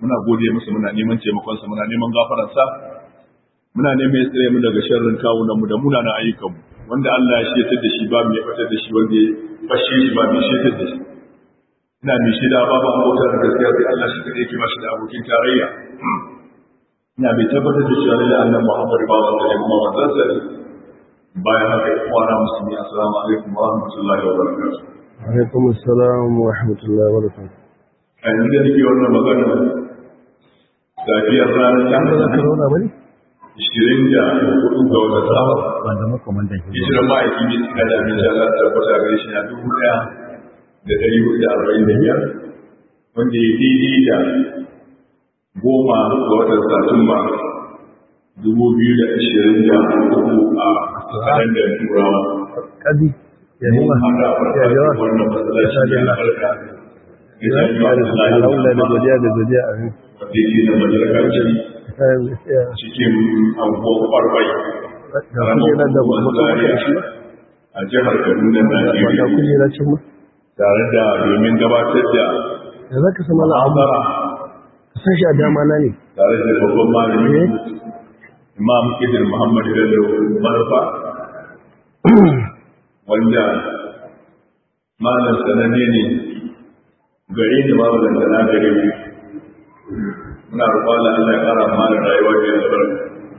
muna gode masa muna neman taimakonsa muna neman gafararsa muna neman ya tsire mu daga sharrin kawunan mu da munanan ayyukan mu wanda Allah ya shetar da shi ba mu ya fatar da shi wanda ya fashe shi ba mu shetar da shi ina mai shaida babu abotar da gaskiya sai Allah shi kadai yake ba shi da abokin tarayya ina mai tabbatar da cewa lalle annabi Muhammad ba wa da kuma wannan sai bayan haka ya kwana musulmi assalamu alaikum wa rahmatullahi wa barakatuh alaikum assalam wa rahmatullahi wa barakatuh a yanzu da nake wannan magana safiyar ranar an da talata corona bane ishirin da hudu ga wata saba ban da makamantan hijiran ma'aiki ne suka da abin shara tabbata gare shi na dubu ɗaya da ɗari hudu da arba'in da biyar wanda ya daidai da goma ga watan satumba dubu biyu da ashirin da hudu a kalandar turawa kadi ya yi ma mun haɗa ya farfajin yawa wannan masallaci ne a farka ya alhamdulillah da godiya da godiya a yin wanda yake na majalakacin cikin abubuwan kwarbai ga kujera da makamantan shi a jihar kaduna ba ga najeriya kujera cin ma tare da domin gabatar da da za ka sama la'abu muhabara ka san shi a dama na ne tare da babban malami Eh? imam idil muhammad bello manufa wanda malam sananne ne gare ni babu dangana gare mu muna roƙon Allah Allah ya ƙara mana rayuwa da albarka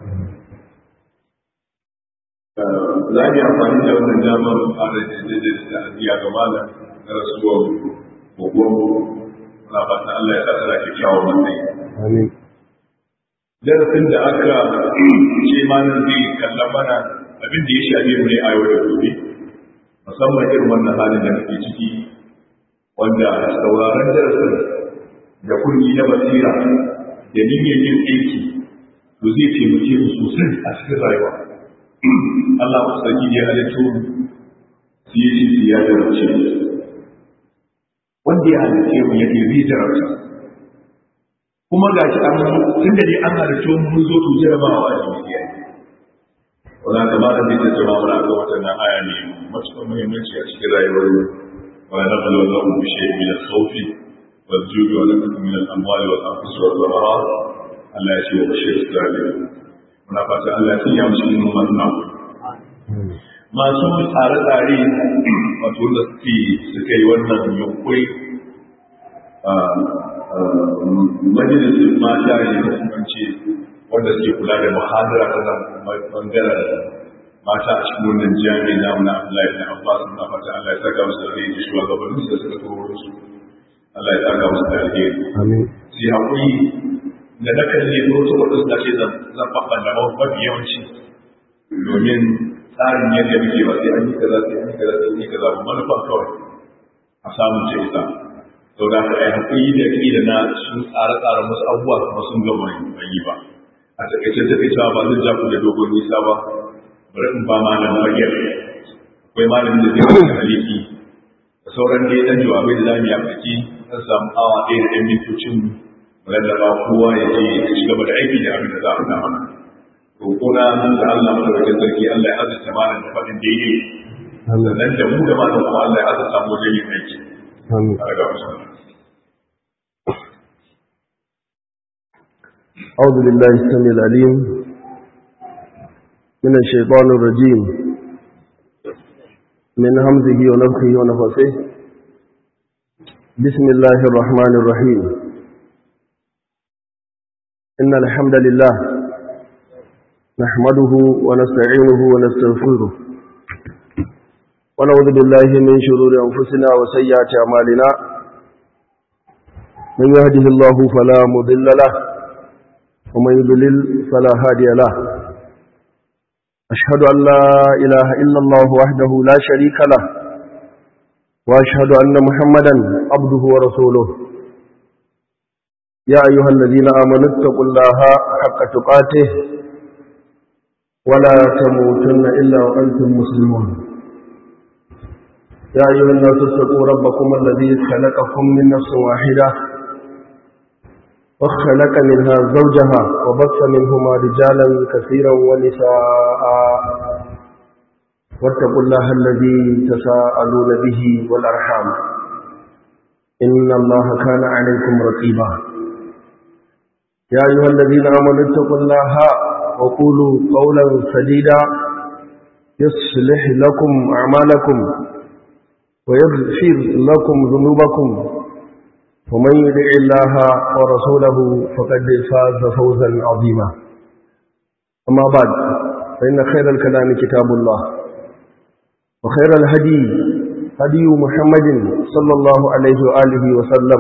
za mu yi amfani da wannan damar fara da da ta'aziyya ga malam na rasuwar gogon muna fata Allah ya sa tsara kyakkyawan matsayi amin darasin da aka ce malam zai kalla mana abin da ya shafe mu ne a yau da gobe musamman irin wannan halin da muke ciki wanda sauraron darasin da kunni na basira da niyyar yin aiki to zai taimake mu sosai a cikin rayuwa Allah ku sarki ya halitto mu su yi shi su ya jarabce mu. wanda ya halitte mu yake zai jarabta kuma ga shi an tun da dai an halitto mu mun zo to jarabawa a duniya wanda kama da zai tattauna mana ga waɗannan aya ne matuƙar muhimmanci a cikin rayuwar mu wa na bala za mu bishe min al-khawfi wal jubi wa lakum min al-amwali wal anfusi wal thamarat Allah ya ce wa bashir sabirin muna fata Allah ya sanya mu cikin wannan masu tsare-tsare wato wanda suke suka yi wannan yunkuri majalisun mata ne da kuma ce wanda suke kula da muhadara ta nan bangaren mata a cikin wannan jami'i na muna Allah ya Abbas na fata Allah ya saka musu da alheri shugabannin su da suka turo su Allah ya saka musu da alheri amin sai hakuri da na kalli ko to wadda suka ce zan zan babban da mafi yawanci domin tsarin yadda muke ba sai an yi kaza sai an yi kaza sai an yi kaza ba manufa kawai a samun ce ita sau da aka yi hakuri da ƙila na sun tsare-tsare musu abubuwa kuma sun gama ban yi ba a takaice takaicewa ba zan ja ku da dogon nisa ba bari in ba malam fagen akwai malamin da zai wani haliki da sauran dai dan jawabai da zamu yi a baki zan samu awa ɗaya da ɗan mintocin mu lallaba kowa ya je ya ci gaba da aiki da abin da za a faɗa mana roƙona da Allah madaukakin sarki Allah ya azurta malam da faɗin daidai amin sannan da mu da malam kuma Allah ya azurta mu wajen yin aiki amin tare da wasu أعوذ بالله السميع العليم من الشيطان الرجيم من همزه ونفخه ونفسه بسم الله الرحمن الرحيم إن الحمد لله نحمده ونستعينه ونستغفره ونعوذ بالله من شرور أنفسنا وسيئات أعمالنا من يهده الله فلا مضل له ومن يضلل فلا هادي له أشهد أن لا إله إلا الله وحده لا شريك له وأشهد أن محمدا عبده ورسوله يا أيها الذين آمنوا اتقوا الله حق تقاته ولا تموتن إلا وأنتم مسلمون يا أيها الناس اتقوا ربكم الذي خلقكم من نفس واحدة وخلق منها زوجها وبث منهما رجالا كثيرا ونساء واتقوا الله الذي تساءلون به والأرحام إن الله كان عليكم رقيبا يا أيها الذين آمنوا اتقوا الله وقولوا قولا سديدا يصلح لكم أعمالكم ويغفر لكم ذنوبكم ومن يدع الله ورسوله فقد فاز فوزا عظيما أما بعد فإن خير الكلام كتاب الله وخير الهدي هدي محمد صلى الله عليه وآله وسلم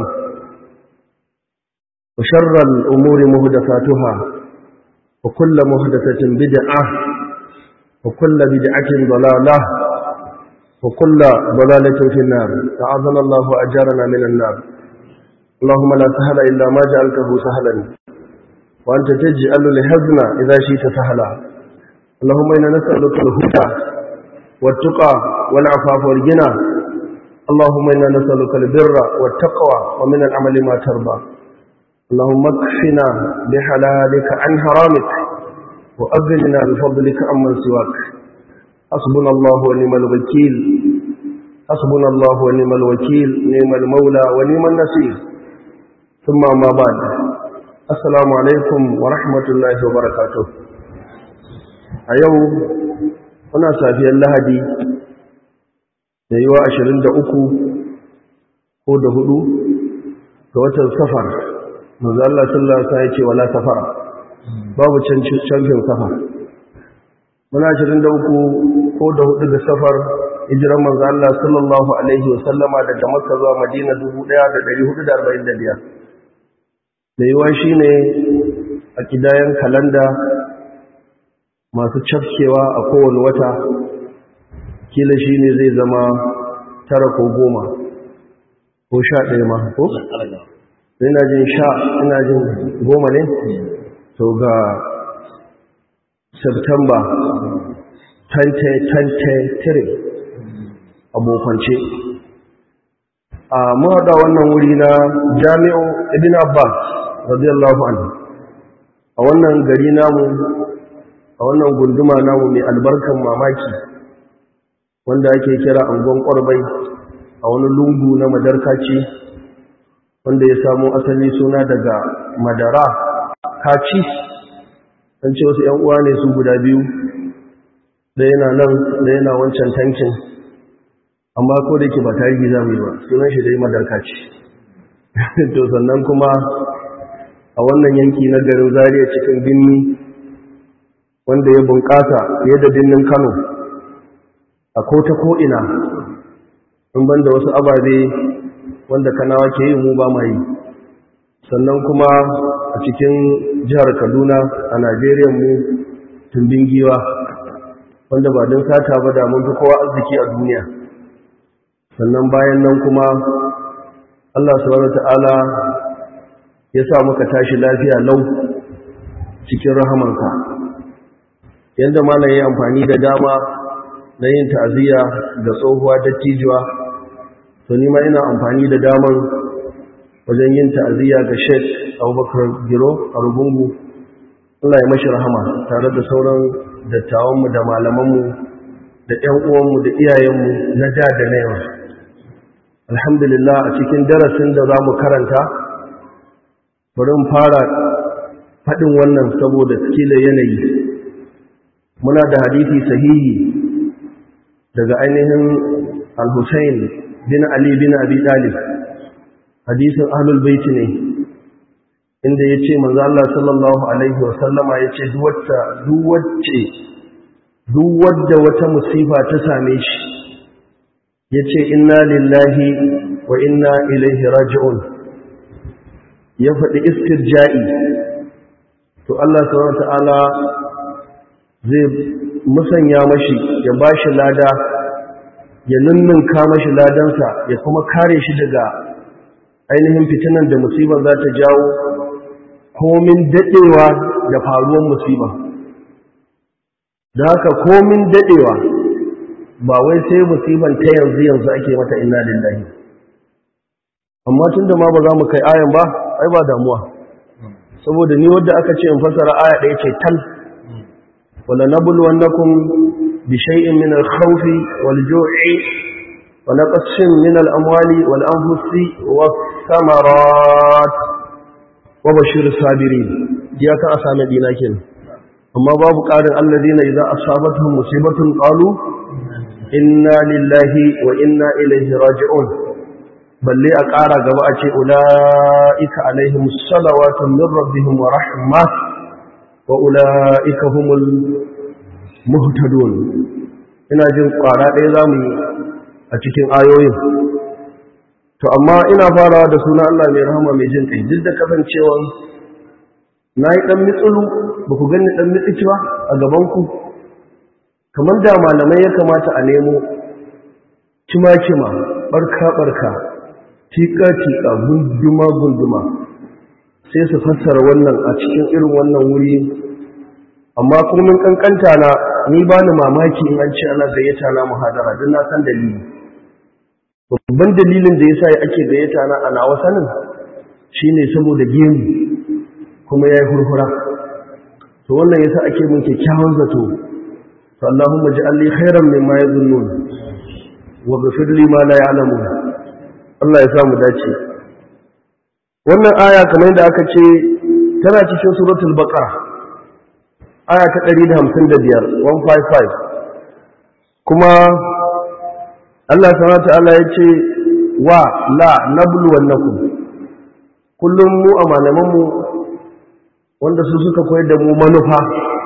وشر الأمور مهدفاتها وكل مهدفة بدعة وكل بدعة ضلالة وكل ضلالة في النار أعاذنا الله أجارنا من النار اللهم لا سهل إلا ما جعلته سهلا وأنت تجعل لحزن إذا شئت سهلا اللهم إنا نسألك الهدى والتقى والعفاف والغنى اللهم إنا نسألك البر والتقوى ومن العمل ما ترضى اللهم اكفنا بحلالك عن حرامك وأغننا بفضلك عمن سواك حسبنا الله ونعم الوكيل حسبنا الله ونعم الوكيل نعم المولى ونعم النصير ثم ما بعد السلام عليكم ورحمة الله وبركاته a yau muna safiyar lahadi da yiwa ashirin da uku ko da hudu ga watan safar manzo Allah sallallahu alaihi wasallam ya ce wala safara babu canfin safar muna ashirin da uku ko da hudu da safar hijiran manzo Allah sallallahu alaihi wasallama daga Makka zuwa Madina dubu ɗaya da ɗari hudu da arba'in da biyar da yiwa shine a kidayen kalanda masu cafkewa a kowane wata kila shi ne zai zama tara ko goma ko sha ɗaya ma ko? ina jin sha ina jin goma ne? to ga september 2023 abokance a mahaɗa wannan wuri na jami'o ibn abbas radiyallahu anhu a wannan gari namu a wannan gunduma namu mai albarkan mamaki wanda ake kira angon ƙwarbai a wani lungu na madarkaci wanda ya samo asali suna daga madara kaci an ce wasu ‘yan uwa ne su guda biyu da yana nan da yana wancan tankin amma ko da ke ba tarihi za mu yi ba sunan shi dai madarkaci to sannan kuma a wannan yanki na garin zariya cikin binni wanda ya bunƙasa fiye da birnin Kano a ko ta ko'ina in banda wasu ababe wanda kanawa ke yi mu ba ma yi sannan kuma a cikin jihar Kaduna a Najeriya mu tumbin giwa wanda ba don sata ba da mun fi kowa arziki a duniya sannan bayan nan kuma Allah subhanahu ta'ala ya sa muka tashi lafiya lau cikin rahamanka yadda malam ya amfani da dama na yin ta'aziyya ga tsohuwa dattijuwa to ni ma ina amfani da daman wajen yin ta'aziyya ga Sheikh Abubakar Giro a Rubungu Allah ya mashi rahama tare da sauran dattawanmu da malamanmu da ƴan uwanmu da iyayenmu na da da na yau alhamdulillah a cikin darasin da za mu karanta bari mu fara faɗin wannan saboda kila yanayi muna da hadisi sahihi daga ainihin al-Husayn bin Ali bin Abi Talib hadisin ahlul bait ne inda yace manzo Allah sallallahu alaihi wasallama yace duk wacce duk wacce duk wadda wata musifa ta same shi yace inna lillahi wa inna ilaihi raji'un ya faɗi istirja'i to Allah subhanahu wa ta'ala zai musanya mashi ya ba shi lada ya ninninka mashi ladansa ya kuma kare shi daga ainihin fitinan da musibar za ta jawo komin daɗewa da faruwan musiba da haka komin daɗewa ba wai sai musiban ta yanzu yanzu ake mata inna lillahi amma tun da ma ba za mu kai ayan ba ai ba damuwa saboda ni wadda aka ce in fasara aya ɗaya ce tal wala nabluwannakum bi shay'in min al-khawfi wal-ju'i wa naqsin min al-amwali wal-anfusi was-samarat wa bashir sabirin ya ka asame dina kenan amma babu ƙarin alladina idza asabatuhum musibatun qalu inna lillahi wa inna ilaihi raji'un balle a ƙara gaba a ce ula'ika alaihim salawatun min rabbihim wa rahma wa ula'ika humul muhtadun ina jin ƙwara ɗaya za mu yi a cikin ayoyin to amma ina farawa da suna Allah mai rahama mai jin kai duk da kasancewa na yi ɗan mitsulu ba ku gani ɗan mitsiki ba a gabanku kamar da malamai ya kamata a nemo kima-kima ɓarka-ɓarka tika-tika gunduma-gunduma sai su fassara wannan a cikin irin wannan wuri amma kurmin kankanta na ni ba ni mamaki in an ce ana gayyata na muhadara don na san dalili babban dalilin da ya sa ake gayyata na a nawa sanin shine saboda gemu kuma ya yi hurhura to wannan ya sa ake mun kyakkyawan zato to Allahumma ji'alli khairan mimma yazunnun wa ghfir li ma la ya'lamun Allah ya samu dace wannan aya kamar yadda aka ce tana cikin suratul baqara aya ta 155 155 kuma Allah subhanahu wa ta'ala ya ce wa la nablu wannakum kullum mu a malaman mu wanda su suka koyar da mu manufa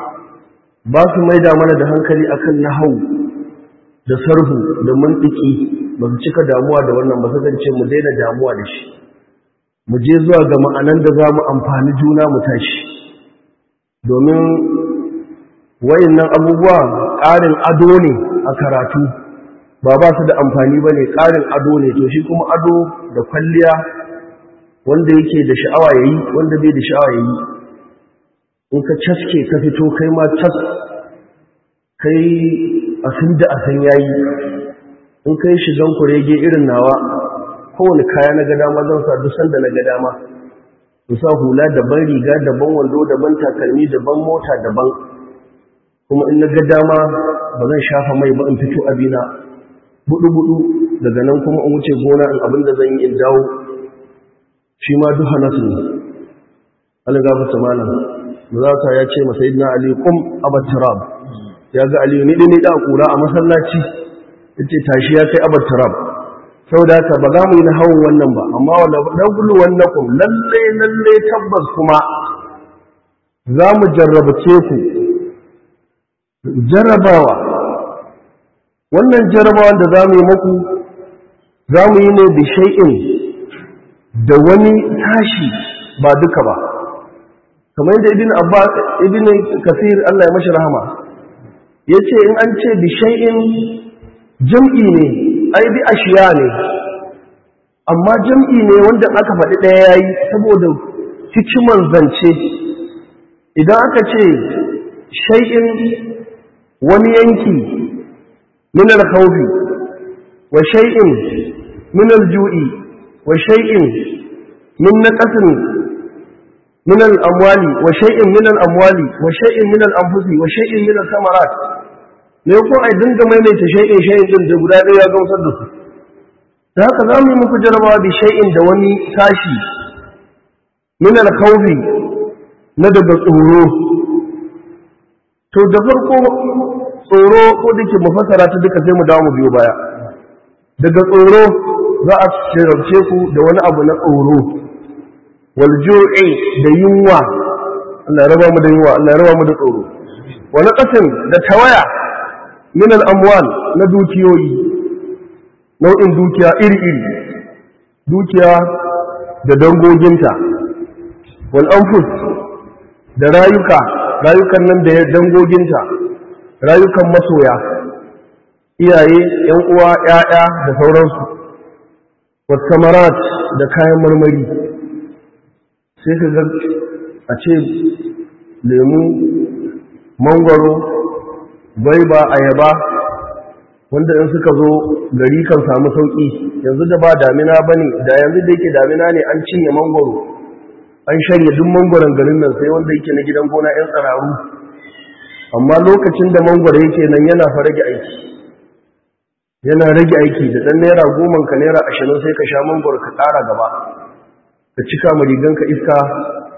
ba su maida mana da hankali akan nahau da sarhu da mantiki ba su cika damuwa da wannan ba ce mu daina damuwa da shi mu je zuwa ga ma'anan da za mu amfani juna mu tashi domin wayannan abubuwa ƙarin ado ne a karatu ba ba su da amfani ba ne ƙarin ado ne to shi kuma ado da kwalliya wanda yake da sha'awa ya yi wanda bai da sha'awa ya yi in ka caske ka fito kai ma cas kai a sun da a san yayi in kai shigan kurege irin nawa kowane kaya na gada ma zan sa duk sanda na gada ma in sa hula daban riga daban wando daban takalmi daban mota daban kuma in na gada ma ba zan shafa mai ba in fito abina budu budu daga nan kuma in wuce gona in abin da zan yi in dawo shi ma duha nasu ne Allah gafarta malam Muzaka ya ce masa idina Ali kum abattarab ya ga Ali ni dai da kura a masallaci yace tashi ya kai abattarab saboda haka ba za mu yi na hawan wannan ba amma wala dagulu wannakum lalle lalle tabbas kuma za mu jarrabace ku jarrabawa wannan jarrabawa da za mu yi muku za mu yi ne da shay'in da wani tashi ba duka ba kamar yadda ibn abbas ibn kasir Allah ya mashi rahama yace in an ce bi shay'in jam'i ne ai bi ashiya ne amma jam'i ne wanda aka faɗi ɗaya yayi saboda hikiman zance idan aka ce shay'in wani yanki min al-khawfi wa shay'in min al-ju'i wa shay'in min naqasin من الأموال وشيء من الأموال وشيء من الأنفس وشيء من الثمرات ne ko ai dinga maimaita shay'in shay'in din da guda ɗaya ya gamsar da su da haka za mu yi muku jarabawa bi shay'in da wani tashi min al-khawfi na daga tsoro to da farko tsoro ko dake mu fasara ta duka sai mu dawo mu biyo baya daga tsoro za a shirarce ku da wani abu na tsoro walju'i da yunwa Allah ya raba mu da yunwa Allah ya raba mu da tsoro wa naqasin da tawaya min al-amwal na dukiyoyi nau'in dukiya iri-iri dukiya da dangoginta wal anfus da rayuka rayukan nan da dangoginta rayukan masoya iyaye yan uwa ƴaƴa da sauransu was samarat da kayan marmari sai ka ga a ce lemu mangwaro gwaiba ayaba wanda in suka zo gari kan samu sauƙi yanzu da ba damina ba ne da yanzu da yake damina ne an cinye mangwaro an shanye duk mangwaron garin nan sai wanda yake na gidan gona 'yan tsararu amma lokacin da mangwaro yake nan yana fa rage aiki yana rage aiki da ɗan naira goma ka naira ashirin sai ka sha mangwaro ka ƙara gaba ka cika ma riganka iska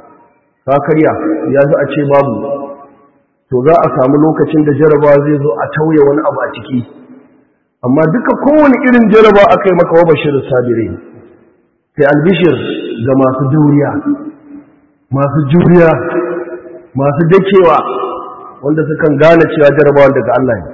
ka karya ya zo a ce babu to za a samu lokacin da jarabawa zai zo a tauye wani abu a ciki amma duka kowane irin jaraba aka yi maka wa bashir sabire sai albishir ga masu juriya masu juriya masu dakewa wanda sukan gane cewa jarabawa daga Allah ne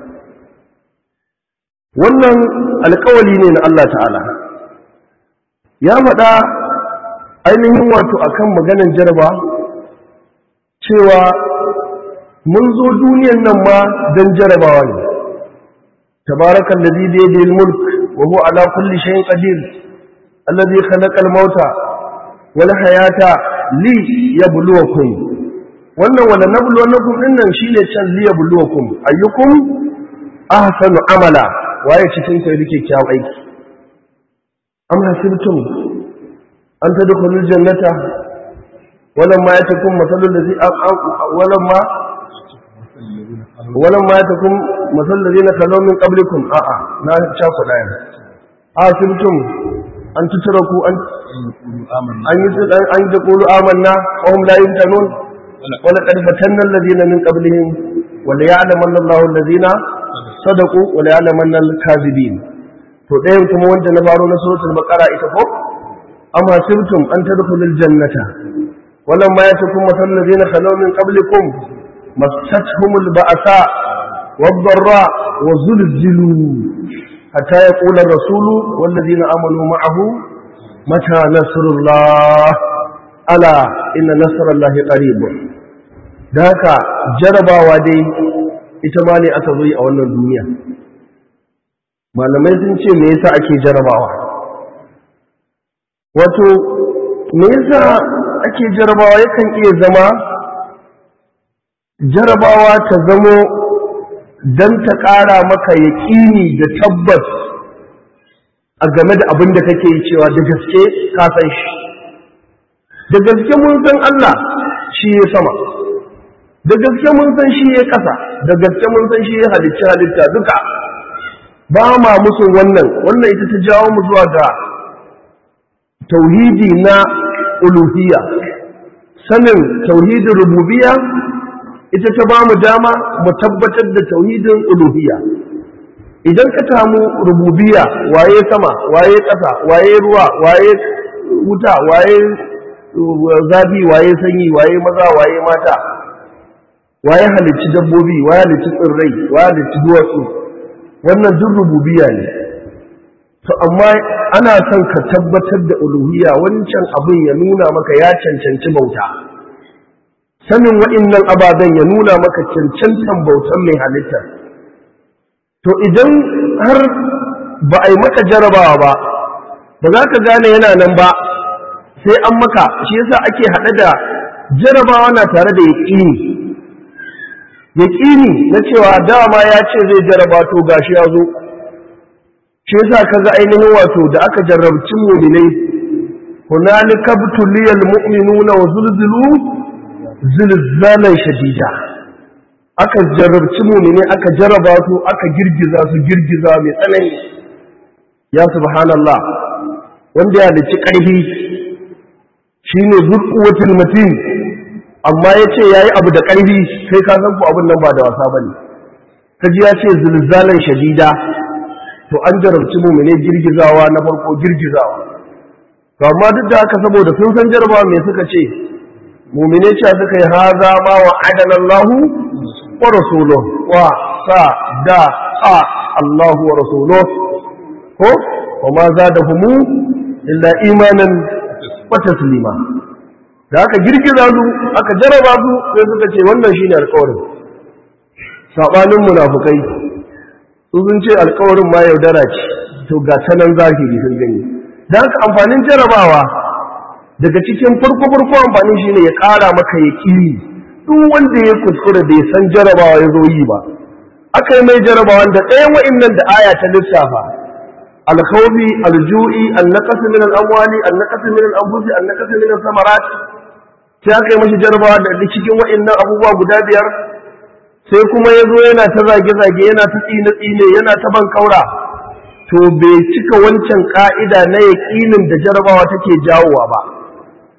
wannan alkawali ne na Allah ta'ala ya faɗa ainihin wato akan maganan jaraba cewa mun zo duniyan nan ma don jarabawa ne tabarakan da zai daidai mulk wa huwa ala kulli shayin qadir allazi khalaqa al-mauta wal hayata li yabluwakum wannan wala nabluwannakum dinnan shine can li yabluwakum ayyukum ahsanu amala waye cikin ku yake kyawun aiki am hasibtum an tadkhulul jannata walamma yatakum mathalul ladzi walamma walamma yatakum mathal ladina khalaw min qablikum a'a na cha ku daya hasibtum an tutraku an an yi an yi qulu amanna wa hum la yuftanun wa laqad fatanna alladhina min qablihim wa la ya'lamanna Allahu alladhina sadaqu wa la ya'lamanna al-kadhibin to ɗayan kuma wanda na faro na suratul baqara ita ko am hasibtum an tadkhulul jannata walamma yatakum mathal ladina khalaw min qablikum massatuhumul ba'sa wad-dharra wa zulzilu حتى يقول الرسول والذين آمنوا معه متى نصر الله ألا إن نصر الله قريب ذاك جربا ودي ita ne aka zo a wannan duniya malamai sun ce me yasa ake jarabawa wato me yasa ake jarabawa yakan iya zama jarabawa ta zamo don ta ƙara maka yaƙini da tabbas a game da abin da kake yi cewa da gaske ka san shi da gaske mun san Allah shi ya sama da gaske mun san shi ya ƙasa da gaske mun san shi ya halicci halitta duka ba ma musun wannan wannan ita ta jawo mu zuwa ga tauhidi na uluhiyya sanin tauhidin rububiyya ita ta ba mu dama mu tabbatar da tauhidin uluhiyya idan ka samu rububiyya waye sama waye ƙasa waye ruwa waye wuta waye zafi waye sanyi waye maza waye mata waye halicci dabbobi waye halicci tsirrai waye halicci duwatsu wannan duk rububiyya ne to amma ana son ka tabbatar da uluhiyya wancan abin ya nuna maka ya cancanci bauta sanin waɗannan ababen ya nuna maka cancantan bautan mai halitta to idan har ba a yi maka jarabawa ba ba za ka gane yana nan ba sai an maka shi yasa ake haɗe da jarabawa na tare da yaƙini yaƙini na cewa dama ya ce zai jaraba to gashi ya zo shi yasa kaga ainihin wato da aka jarrabci mu'minai hunalika butuliyal mu'minuna wa zulzilu zilzalan shadida aka jarrabci mu'mini aka jaraba su aka girgiza su girgiza mai tsanani ya subhanallah wanda ya dace ƙarfi shine zurquwatul matin amma yace yayi abu da ƙarfi sai ka san ku abin nan ba da wasa bane kaji ya ce zilzalan shadida to an jarabci mu'mini girgizawa na farko girgizawa to amma duk da haka saboda sun san jarabawa me suka ce mumine cewa suka yi haza ma wa adana Allah wa rasuluhu wa sa da a Allah wa rasuluhu ko wa ma zadahumu illa imanan wa taslima da aka girgiza su aka jaraba su sai suka ce wannan shine alƙawarin sabanin munafukai su sun ce alƙawarin ma yaudara ce to ga tanan zahiri sun gani da haka amfanin jarabawa daga cikin farko farko amfani shi ne ya ƙara maka ya ƙiri duk wanda ya kuskure bai san jarabawa ya zo yi ba aka yi mai jarabawa da ɗayan wa'innan da aya ta lissafa alkhawfi alju'i annaqas min al-amwali annaqas min al-anfusi annaqas min al-samarat sai aka yi mashi jarabawa da cikin wa'innan abubuwa guda biyar sai kuma ya zo yana ta zage-zage yana ta tsine-tsine yana ta ban kaura to bai cika wancan ka'ida na yaƙinin da jarabawa take jawowa ba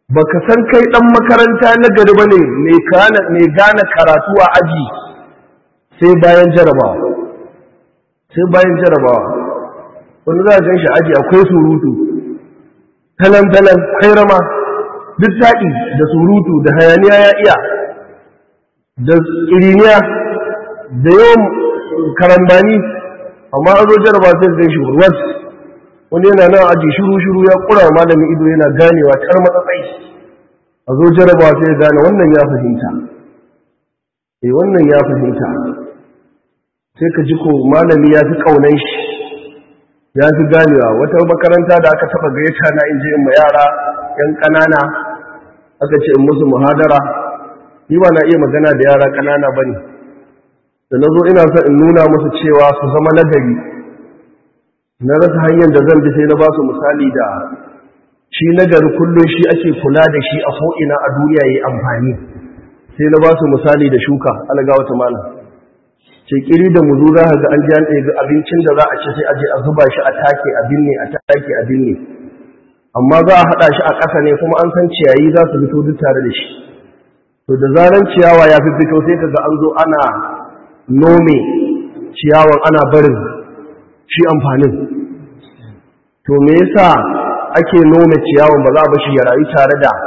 baka san kai dan makaranta na gari bane mai kana mai gane karatu a aji sai bayan jarabawa sai bayan jarabawa wanda za a gan shi aji akwai surutu talan talan kairama duk taɗi da surutu da hayaniya ya iya da iriniya da yawan karambani amma an zo jaraba sai gan shi warwas wani yana nan aji shiru shiru ya kura malamin ido yana ganewa tar matsatsai a zo jaraba sai ya gane wannan ya fahimta eh wannan ya fahimta sai ka ji ko malami ya fi kaunan shi ya fi ganewa wata makaranta da aka taba gaita na in je in ma yara yan ƙanana aka ce in musu muhadara ni ba na iya magana da yara ƙanana ba ne da na zo ina son in nuna musu cewa su zama nagari na rasa hanyar da zan bi sai na ba su misali da shi nagari kullum shi ake kula da shi a ko'ina a duniya ya yi amfani sai na ba su misali da shuka alaga wata mana ce kiri da muzu za ga an ji an ɗaya abincin da za a ci sai a je a zuba shi a take a binne a take a binne amma za a haɗa shi a ƙasa ne kuma an san ciyayi za su fito duk tare da shi to da zaran ciyawa ya fi fito sai kaga an zo ana nome ciyawan ana barin shi amfanin to me yasa ake nome ciyawan ba za a bashi ya rayu tare da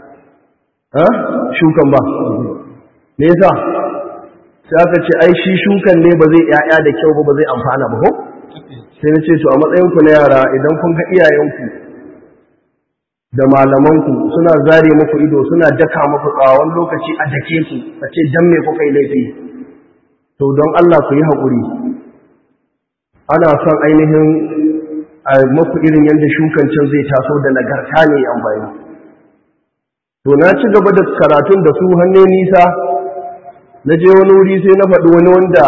shukan ba me yasa sai aka ce ai shi shukan ne ba zai ƴaƴa da kyau ba ba zai amfana ba ko sai na ce to a matsayinku na yara idan kun ga iyayenku da malamanku suna zare muku ido suna daka muku tsawon lokaci a dake ku a ce dan me kuka yi laifi to don Allah ku yi haƙuri ana son ainihin a muku irin yadda shukan can zai taso da nagarta ne amfani to na ci gaba da karatun da su hannu nisa na je wani wuri sai na faɗi wani wanda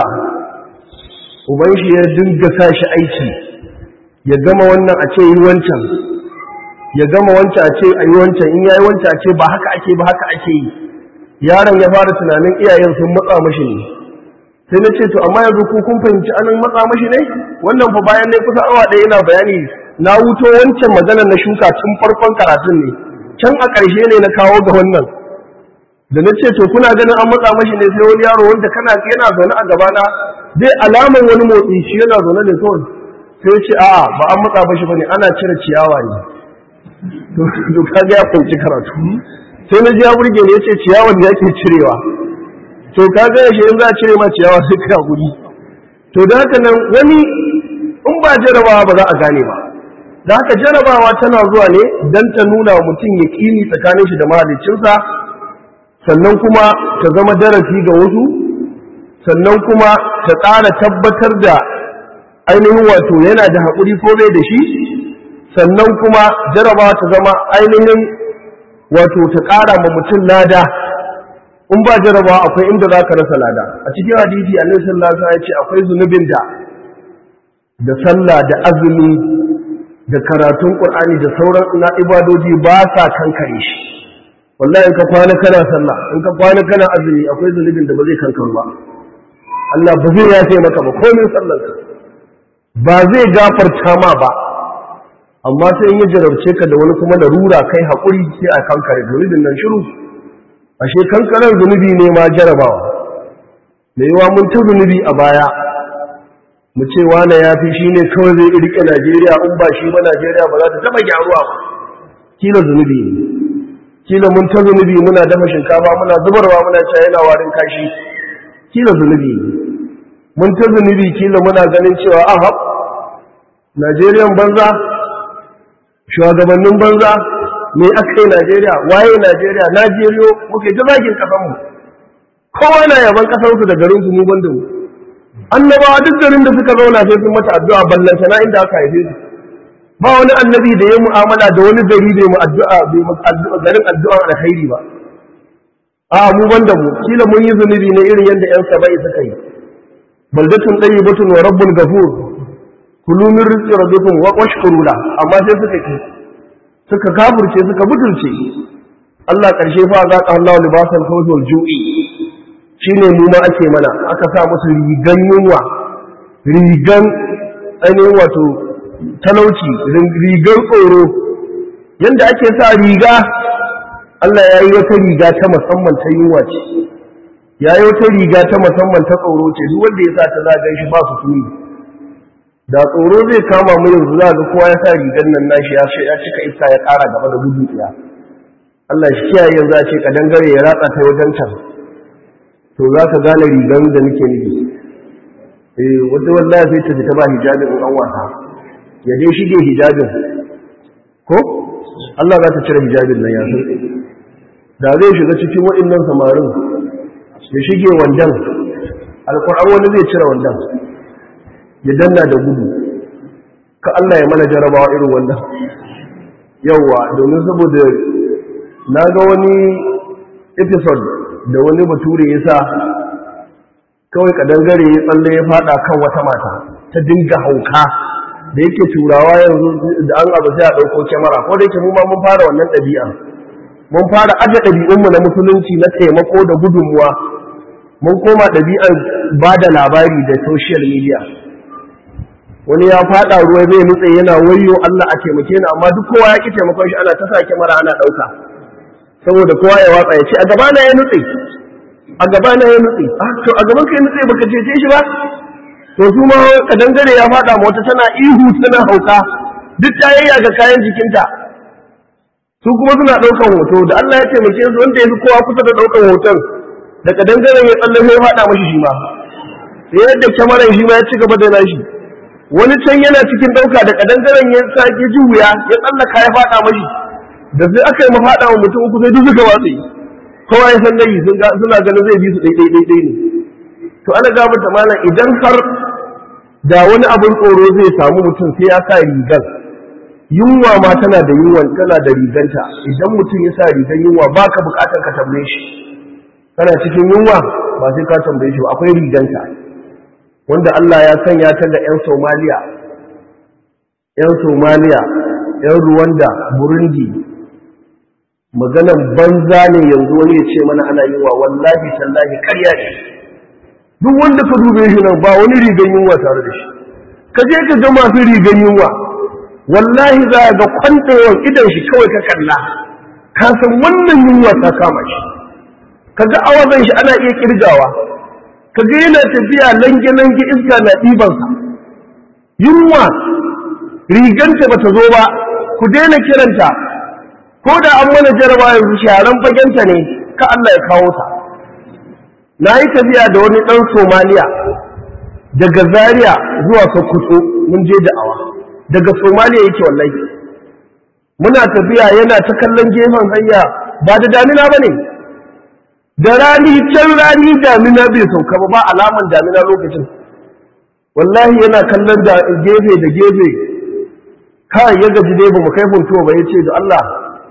uban shi ya dinga sa shi aiki ya gama wannan a ce yi wancan ya gama wancan a ce a yi wancan in ya yi wancan a ce ba haka ake ba haka ake yi yaron ya fara tunanin iyayen sun matsa mashi ne sai na ce to amma yanzu ku kun fahimci anan matsa mashi ne wannan fa bayan ne kusa awa ɗaya yana bayani na wuto wancan maganar na shuka tun farkon karatun ne can a ƙarshe ne na kawo ga wannan da na ce to kuna ganin an matsa mashi ne sai wani yaro wanda kana yana zaune a gabana zai alaman wani motsi shi yana zaune ne kawai sai ce a'a ba an matsa mashi bane ana cire ciyawa ne to kaga ya kwanci karatu sai na ji ya burge ne yace ciyawan da yake cirewa to kaga yaushe in za a cire ma ciyawa sai ka guri to da haka nan wani in ba jarabawa ba za a gane ba da haka jarabawa tana zuwa ne don ta nuna wa mutum ya kini tsakanin shi da mahaliccinsa sannan kuma ta zama darasi ga wasu sannan kuma ta ƙara tabbatar da ainihin wato yana da haƙuri ko bai da shi sannan kuma jarabawa ta zama ainihin wato ta ƙara ma mutum lada in ba jarabawa akwai inda za ka rasa lada a cikin hadisi annabi sallallahu alaihi wasallam ya ce akwai zunubin da da sallah da azumi da karatun qur'ani da sauran na ibadoji ba sa kankare shi wallahi in ka kwana kana sallah in ka kwana kana azumi akwai zunubin da ba zai kankare ba Allah ba zai yafe maka ba komai sallarka ba zai gafarta ma ba amma sai in ya jarabce ka da wani kuma larura kai haƙuri sai a kankare zunubin nan shiru ashe kankarar zunubi ne ma jarabawa da yawa mun ta zunubi a baya mu ce wane ya fi shi ne kawai zai rike najeriya in ba shi ba najeriya ba za ta taɓa gyaruwa ba kila zunubi ne kila mun ta zunubi muna dafa shinkafa muna zubarwa muna cewa yana warin kashi kila zunubi ne mun ta zunubi kila muna ganin cewa aha najeriyan banza shugabannin banza me aka yi Najeriya waye Najeriya Najeriyo muke ta zagin kasanmu kowa na yaban kasarsu da garinsu mu banda mu annabawa duk garin da suka zauna sai sun mata addu'a ballanta na inda aka haife su ba wani annabi da ya mu'amala da wani gari bai mu addu'a bai mu addu'a garin addu'a alkhairi ba a mu banda mu kila mun yi zunubi ne irin yadda yan sabai suka yi baldatun tayyibatun wa rabbun ghafur kulu min rizqi rabbikum wa washkuru la amma sai suka ki suka kafirce suka butulce Allah karshe fa za ka Allah libasan khawfi wal ju'i shine mu ma ake mana aka sa musu rigan yunwa rigan ainihin wato talauci rigan tsoro yanda ake sa riga Allah ya yi wata riga ta musamman ta yunwa ce ya yi wata riga ta musamman ta tsoro ce duk wanda ya sa ta zagan shi ba su tuni da tsoro zai kama mu yanzu za ga kowa ya sa rigar nan nashi ya ya cika iska ya ƙara gaba da gudu tsaya Allah shi kiyaye yanzu a ce ka dangare ya ratsa ta wajen can to za ka gane rigar da nake nufi eh wanda wallahi sai ta fita ba hijabin in an wasa ya dai shige hijabin ko Allah za ta cire hijabin nan ya san da zai shiga cikin waɗannan samarin ya shige wandan alƙur'an wani zai cire wandan ya danna da gudu ka Allah ya mana jarabawa irin wannan yawwa domin saboda na ga wani episode da wani bature ya sa kawai kadangare ya tsalle ya fada kan wata mata ta dinga hauka da yake turawa yanzu da an abu sai a ɗauko kyamara ko da yake mu ma mun fara wannan ɗabi'a mun fara aje ɗabi'unmu na musulunci na taimako da gudunmuwa mun koma ɗabi'ar ba da labari da social media wani ya fada ruwa zai nutse yana wayo Allah a taimake ni amma duk kowa ya ki taimakon shi ana ta sa kyamara ana ɗauka saboda kowa ya watsa ya ce a gaba na ya nutse a gaba na ya nutse to a gaban ka ya nutse baka cece shi ba to su ma kadangare ya fada ma wata tana ihu tana hauka duk ta yayya ga kayan jikinta su kuma suna ɗaukan hoto da Allah ya taimake su wanda ya fi kowa kusa da ɗaukan hoton da kadangaren ya tsalle sai ya fada mashi shi ma yadda kyamaran shi ma ya ci gaba da nashi wani can yana cikin ɗauka da kadangaren ya sake ji wuya ya tsallaka ya fada mashi da sai aka yi mafaɗa wa mutum uku sai duk suka watsi kowa ya san dai suna ganin zai bi su ɗaiɗai ɗaiɗai ne to ana gabata malam idan har da wani abin tsoro zai samu mutum sai ya sa rigar yunwa ma tana da yunwa tana da riganta idan mutum ya sa rigar yunwa ba ka bukatar ka tambaye shi kana cikin yunwa ba sai ka tambaye shi ba akwai riganta wanda Allah ya sanya ta ga 'yan Somaliya 'yan Somaliya 'yan Rwanda Burundi maganan banza ne yanzu wani ya ce mana ana yunwa wallahi tallahi karya ne duk wanda ka dube shi nan ba wani rigan yunwa tare da shi ka je ka ga masu rigan yunwa wallahi za a ga kwanɗewar idan shi kawai ka kalla ka san wannan yunwa ta kama shi ka ga awazan shi ana iya kirgawa ka ga yana tafiya lange-lange iska na ɗibansa yunwa riganta ba ta zo ba ku daina kiranta ko da an mana jaraba yanzu sharan fagenta ne ka Allah ya kawo ta na yi tafiya da wani ɗan somaliya daga zaria zuwa sokoto mun je da'awa daga somaliya yake wallahi muna tafiya yana ta kallon gefen hanya ba da damina ba ne da rani can rani damina bai sauka ba ba alaman damina lokacin wallahi yana kallon da gefe da gefe kai ya gaji dai ba mu kai funtuwa ba ya ce da Allah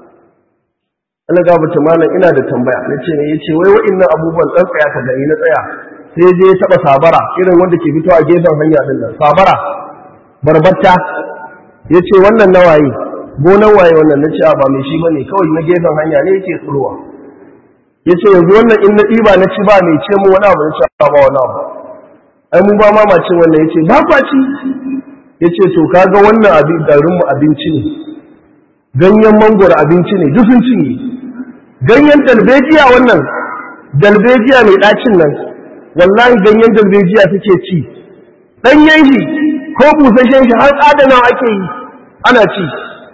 ana gabata malam ina da tambaya na ce ne ya ce wai wa'innan abubuwan ɗan tsaya ka gani na tsaya sai je ya taɓa sabara irin wanda ke fito a gefen hanya ɗin nan sabara barbatta ya ce wannan na waye gonan waye wannan na ce a ba mai shi bane kawai na gefen hanya ne yake tsirowa ya ce yanzu wannan in na ɗiba na ci ba mai ce mu wani abu na ce ba wani abu ai mun ba mamacin wannan ya ce ba kwaci ya ce to kaga wannan abin garinmu abinci ne ganyen mangoro abinci ne duk sun cinye ganyen dalbejiya wannan dalbejiya mai ɗacin nan wallahi ganyen dalbejiya suke ci ɗanyen shi ko busashen shi har adana ake yi ana ci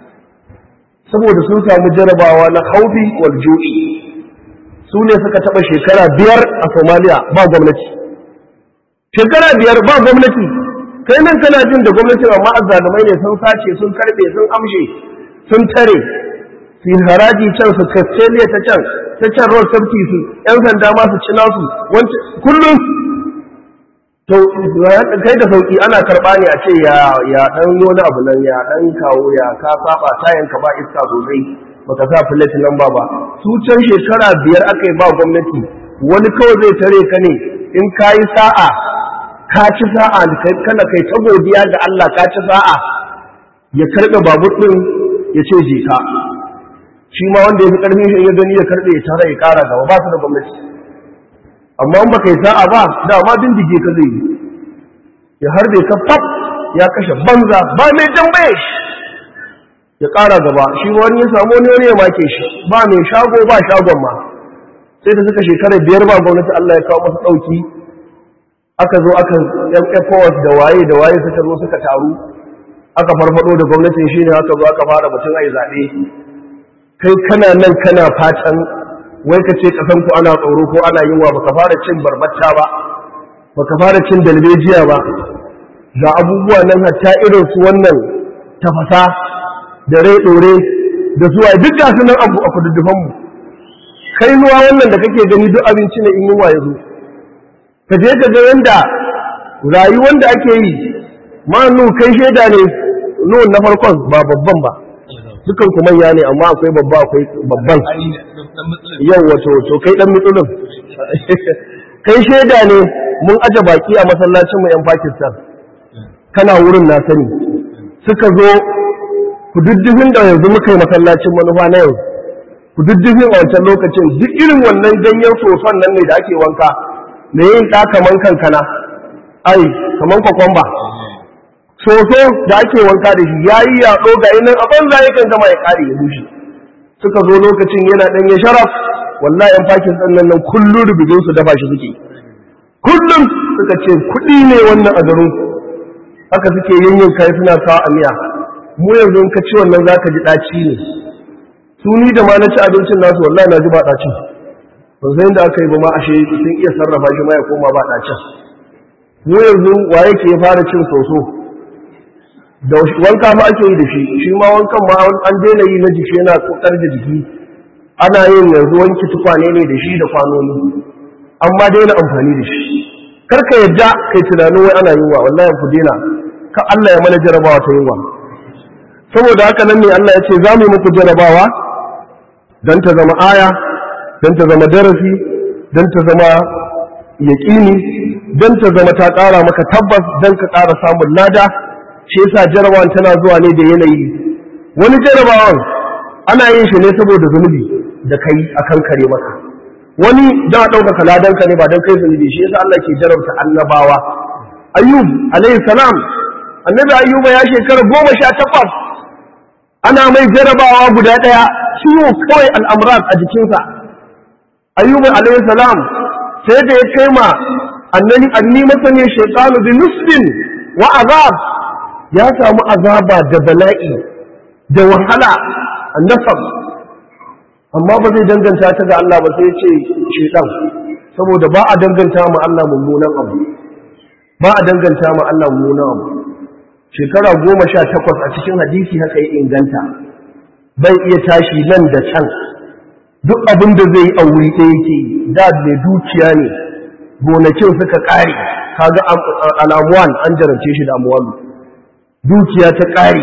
saboda sun samu jarabawa na haufi wal jo'i su ne suka taɓa shekara biyar a somaliya ba gwamnati shekara biyar ba gwamnati kai nan kana jin da gwamnati amma azzalumai ne sun sace sun karɓe sun amshe sun tare su haraji can su kasteliya ta can ta can road safety su yan sanda ma su ci nasu kullum to kai da sauki ana karɓa ne a ce ya ya dan wani abu nan ya dan kawo ya ka saba tayan ka ba iska sosai baka sa plate number ba su can shekara biyar aka yi ba gwamnati wani kawai zai tare ka ne in ka yi sa'a ka ci sa'a kana kai ta godiya ga Allah ka ci sa'a ya karɓe babur ɗin ya ce je ka shi ma wanda ya fi ƙarfin shi ya gani ya karɓe ya tara ya ƙara gaba ba su da gwamnati amma in baka yi sa'a ba dama bindige ka zai yi ya harbe ka fab ya kashe banza ba mai tambaye shi ya ƙara gaba shi ma wani ya samu wani wani ya make shi ba mai shago ba shagon ma sai da suka shekara biyar ba gwamnati Allah ya kawo masa ɗauki aka zo aka yan ECOWAS da waye da waye suka zo suka taru aka farfado da gwamnatin shi ne aka zo aka fara batun ai zaɓe kai kana nan kana fatan wai ka ce ƙasan ku ana tsoro ko ana yunwa baka fara cin barbacca ba baka fara cin dalbejiya ba ga abubuwa nan hatta irin su wannan tafasa da rai ɗore da zuwa duk ga su nan abu a kududdufanmu kai nuwa wannan da kake gani duk abinci ne in yunwa ya zo ka je ka ga yanda rayuwar da ake yi ma nu kai shaida ne nu na farkon ba babban ba dukan ku manya ne amma akwai babba akwai babban yau wato to kai dan mitsulun kai shaida ne mun aje baki a masallacin mu yan Pakistan kana wurin na sani suka zo kududdufin da yanzu muka yi masallacin manufa na yau kududdufin a wancan lokacin duk irin wannan ganyen soson nan ne da ake wanka da yin ɗa kaman kankana ai kaman kwakwamba soso da ake wanka da shi ya yi yaɗo ga nan a banza yakan gama ya ƙare ya bushe suka zo lokacin yana ɗan ya sharaf wallahi yan fakin sannan nan kullum rubutun su dafa shi suke kullum suka ce kuɗi ne wannan a garin haka suke yin yin kai suna sawa a miya mu yanzu in ka ci wannan zaka ji ɗaci ne su ni da ma na ci abincin nasu wallahi na ji ba ɗacin ban san da aka yi ba ma ashe sun iya sarrafa shi ma ya koma ba ɗacin mu yanzu wa yake ya fara cin soso da wanka ma ake yi da shi shi ma wankan ma an daina yi na jiki yana kokar da jiki ana yin yanzu wanki tukwane ne da shi da kwanoni amma daina amfani da shi kar ka yadda kai tunanin wai ana yunwa wallahi ku daina ka Allah ya mana jarabawa ta yunwa saboda haka nan ne Allah ya ce za mu yi muku jarabawa don ta zama aya don ta zama darasi don ta zama yaƙini don ta zama ta ƙara maka tabbas don ka ƙara samun lada shi yasa jarabawan tana zuwa ne da yanayi wani jarabawan ana yin shi ne saboda zunubi da kai akan kare maka wani da ɗaukaka ladanka ne ba don kai zunubi shi yasa Allah ke jarabta annabawa ayyub alayhi salam annabi ayyuba ya shekara goma sha takwas ana mai jarabawa guda ɗaya ciwo kawai al'amuran a jikinsa ayyuba alayhi salam sai da ya kai ma annani anni masani shaytanu bi nusbin wa azab ya samu azaba da bala'i da wahala annasab amma ba zai danganta ta ga Allah ba sai ya ce shaytan saboda ba a danganta ma Allah mummunan abu ba a danganta ma Allah mummunan abu shekara goma sha takwas a cikin hadisi haka ya inganta bai iya tashi nan da can duk abin da zai yi a wuri ɗaya yake da mai dukiya ne gonakin suka ƙare kaga al'amuwan an jarabce shi da amuwalu dukiya ta ƙare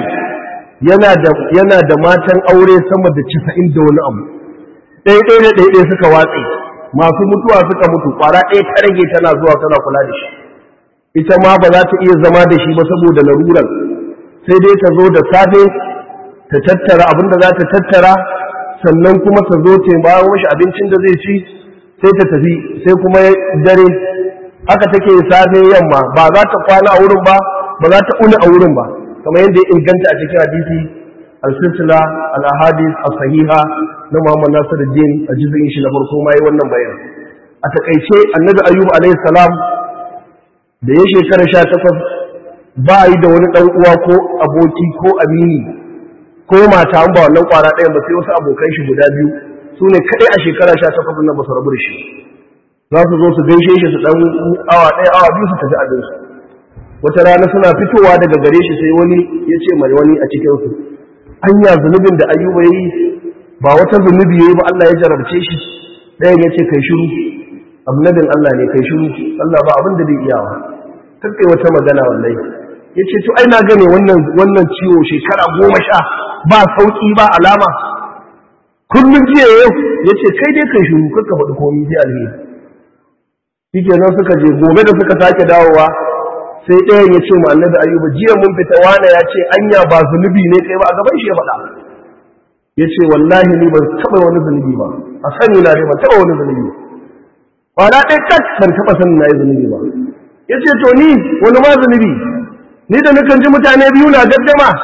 yana da matan aure sama da casa'in da wani abu ɗaya ɗaya da ɗaya suka watse masu mutuwa suka mutu ƙwara ɗaya ta rage tana zuwa tana kula da shi ita ma ba za ta iya zama da shi ba saboda laruran sai dai ta zo da safe ta tattara abin da za ta tattara sannan kuma ta zo ta bayan washi abincin da zai ci sai ta tafi sai kuma dare haka take safe yamma ba za ta kwana a wurin ba ba za ta uni a wurin ba kamar yadda ya inganta a cikin hadisi al-silsila al-ahadith as-sahiha na Muhammad Nasiruddin a jizin shi na farko ma yi wannan bayan a takaice annabi ayyub alayhi salam da ya shekara sha takwas ba yi da wani ɗan uwa ko aboki ko amini ko mata an ba wannan ƙwara ɗayan ba sai wasu abokan shi guda biyu su ne kaɗai a shekara sha takwas nan ba su rabu da shi za su zo su gaishe shi su ɗan awa ɗaya awa biyu su tafi abinsu wata rana suna fitowa daga gare shi sai wani ya ce mai wani a cikinsu anya zunubin da ayyuba ya yi ba wata zunubi ya yi ba Allah ya jarabce shi ɗayan ya ce kai shiru annabin Allah ne kai shiru Allah ba abin da bai iyawa kai wata magana wallahi ya ce to ai na gane wannan wannan ciwo shekara goma sha ba sauki ba alama kullum jiya yau ya ce kai dai kai shiru kakka faɗi komi sai alheri shi nan suka je gobe da suka sake dawowa sai ɗayan ya ce ma annabi ayyuba jiya mun fita wane ya ce anya ba zunubi ne kai ba a gaban shi ya faɗa ya ce wallahi ni ban taɓa wani zunubi ba a sani na ne ban taɓa wani zunubi ba kwana ɗaya kat ban taɓa sanin na yi zunubi ba ya ce to ni wani ma zunubi ni da nukan ji mutane biyu na gaddama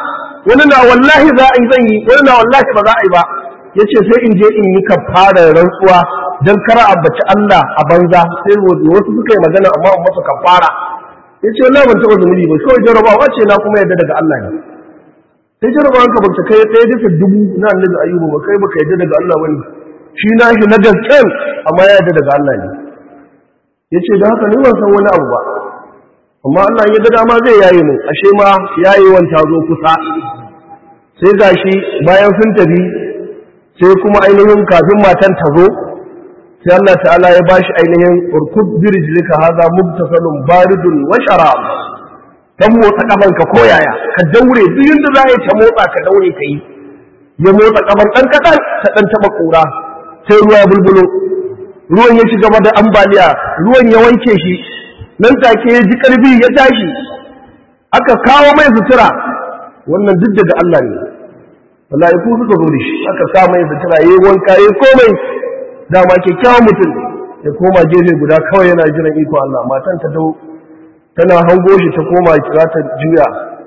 wani na wallahi za a yi zan yi wani na wallahi ba za a yi ba ya ce sai in je in yi kafara rantsuwa don kara ambaci Allah a banza sai wasu suka yi magana amma in masa kafara ya ce wallahi ban taɓa zunubi ba kawai jarabawa ce na kuma yadda daga Allah ne sai jarabawan ka bata kai ɗaya bisa dubu na annabi ayyuba ba kai baka yadda daga Allah bane shi na shi na gasken amma ya yadda daga Allah ne ya ce da haka ni ban san wani abu ba amma Allah ya ga dama zai yaye mu ashe ma yayewan ta zo kusa sai gashi bayan sun tafi sai kuma ainihin kafin matan ta zo sai Allah ta'ala ya bashi ainihin urkud birjlika hadha mubtasalun baridun wa sharab dan motsa kafanka ko yaya ka daure duk yanda za ta motsa ka daure ka yi ya motsa kafan dan kadan ta dan taba kura sai ruwa ya bulbulo ruwan ya ci gaba da ambaliya ruwan ya wanke shi nan take ya ji karfi ya tashi aka kawo mai sutura wannan duk daga Allah ne mala'iku suka zo da shi aka sa mai sutura yayi wanka yayi komai dama kyakkyawan mutum ya koma gefe guda kawai yana jiran iko Allah matan ta dau tana hango shi ta koma kira ta juya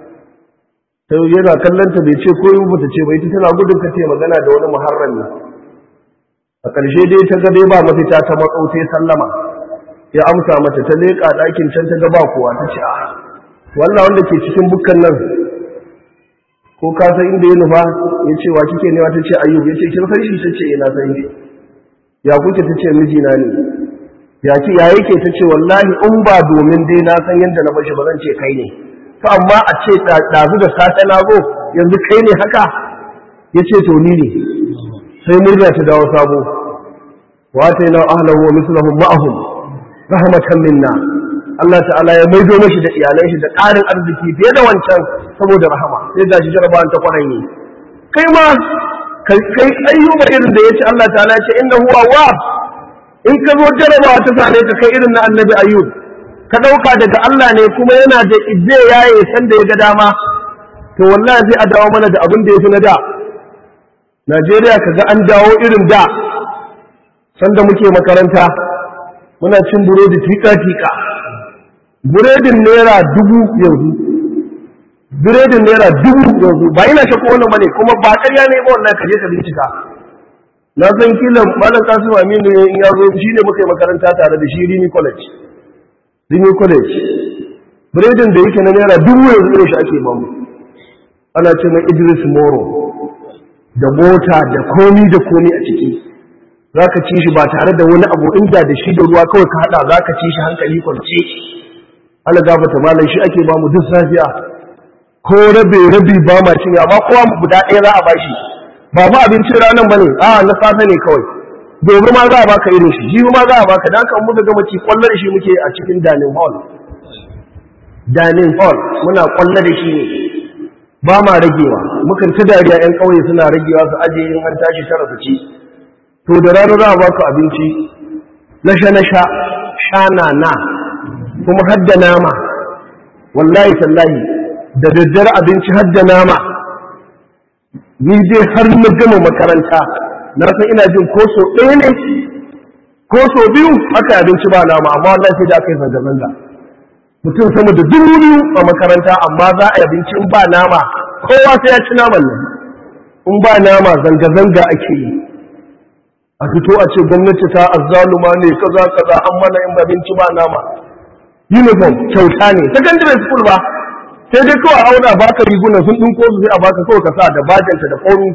ta yana kallon ta bai ce ko yi ta ce bai ta tana gudun ka ce magana da wani muharrami a ƙarshe dai ta ga dai ba mafita ta matsau sai sallama ya amsa mata ta leƙa ɗakin can ta ga ba kowa ta ce a wannan wanda ke cikin bukkan nan ko ka san inda ya nufa ya ce wa kike newa ta ce ayyub ya ce kin san shi ta ce ina san shi ya kuke ta ce mijina ne ya ki ya yake ta ce wallahi in ba domin dai na san yadda na bashi ba zan ce kai ne to amma a ce ɗazu da safe na zo yanzu kai ne haka ya ce to ni ne sai murna ta dawo sabo wa ta yana ahlahu wa mislahum ma'ahum rahmatan minna Allah ta'ala ya maido mashi da iyalan shi da ƙarin arziki fiye da wancan saboda rahama sai ga shi jarabawan ta kwaranye kai ma kai kai ayyuba irin da yace Allah ta'ala ya ce innahu awwab in ka zo jarabawa ta same ka kai irin na annabi ayyub ka dauka daga Allah ne kuma yana da izze yaye san da ya ga dama to wallahi sai a dawo mana da abin da yafi na da Najeriya kaga an dawo irin da sanda muke makaranta muna cin burodi tika-tika buredin naira dubu yanzu buredin naira dubu yanzu ba ina shakku wannan bane kuma ba ƙarya ne ba wannan kaje ka bincika na san kila malam kasim aminu in ya zo shi ne muka yi makaranta tare da shi rini college rini college buredin da yake na naira dubu yanzu irin shi ake bamu ana ce mai idris moro da mota da komi da komi a ciki za ka ci shi ba tare da wani abu inda da shi da ruwa kawai ka haɗa za ka ci shi hankali kwance ana gafata malam shi ake bamu duk safiya ko rabe rabi ba ma cin amma kowa guda ɗaya za a bashi ba ma abincin ranar bane a na safe ne kawai gobe ma za a baka irin shi jibi ma za a baka dan kan muka gama ci kwallo da shi muke a cikin dining hall dining hall muna kwallo da shi ne ba ma ragewa mukan ci dariya yan ƙauye suna ragewa su aje in an tashi tara su ci to da rana za a baka abinci na sha na sha shana na kuma hadda nama wallahi tallahi da daddare abinci hadda nama ni dai har na gama makaranta na san ina jin ko so ɗaya ne ko so biyu aka abinci ba nama amma wallahi sai da aka yi zanga-zanga mutum sama da dubu biyu a makaranta amma za a yi abinci in ba nama kowa sai ya ci naman nan in ba nama zanga-zanga ake yi a fito a ce gwamnati ta azzaluma ne kaza kaza an mana in abinci ba nama uniform kyauta ne secondary school ba sai dai kawai auna baka rigunan sun ɗinko su sai a baka kawai ka sa da bajanta da ƙauri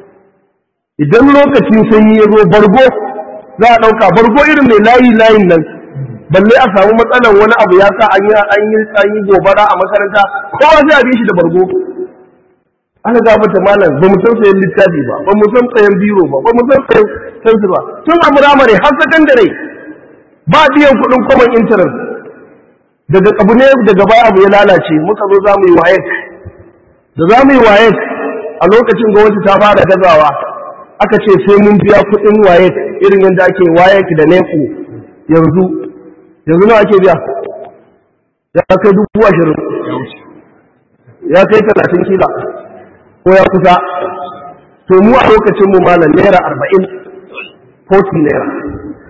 idan lokacin sanyi ya zo bargo za a ɗauka bargo irin mai layi layin nan balle a samu matsalar wani abu ya sa an yi an yi an yi gobara a makaranta kowa sai a bi shi da bargo ana ga mata malam ba mu san sayan littafi ba ba mu san sayan biro ba ba mu san sayan sansu ba tun a muramare har sakandare ba biyan kuɗin common interest daga abu ne daga baya abu ya lalace muka zo za mu yi wayek da za mu yi wayek a lokacin gwamnati ta fara gazawa aka ce sai mun biya kuɗin wayek irin yadda ake wayek da nefu yanzu yanzu nawa ake biya ya kai dubu ashirin ya kai talatin kila ko ya kusa to mu a lokacin mu malam naira arba'in 40 naira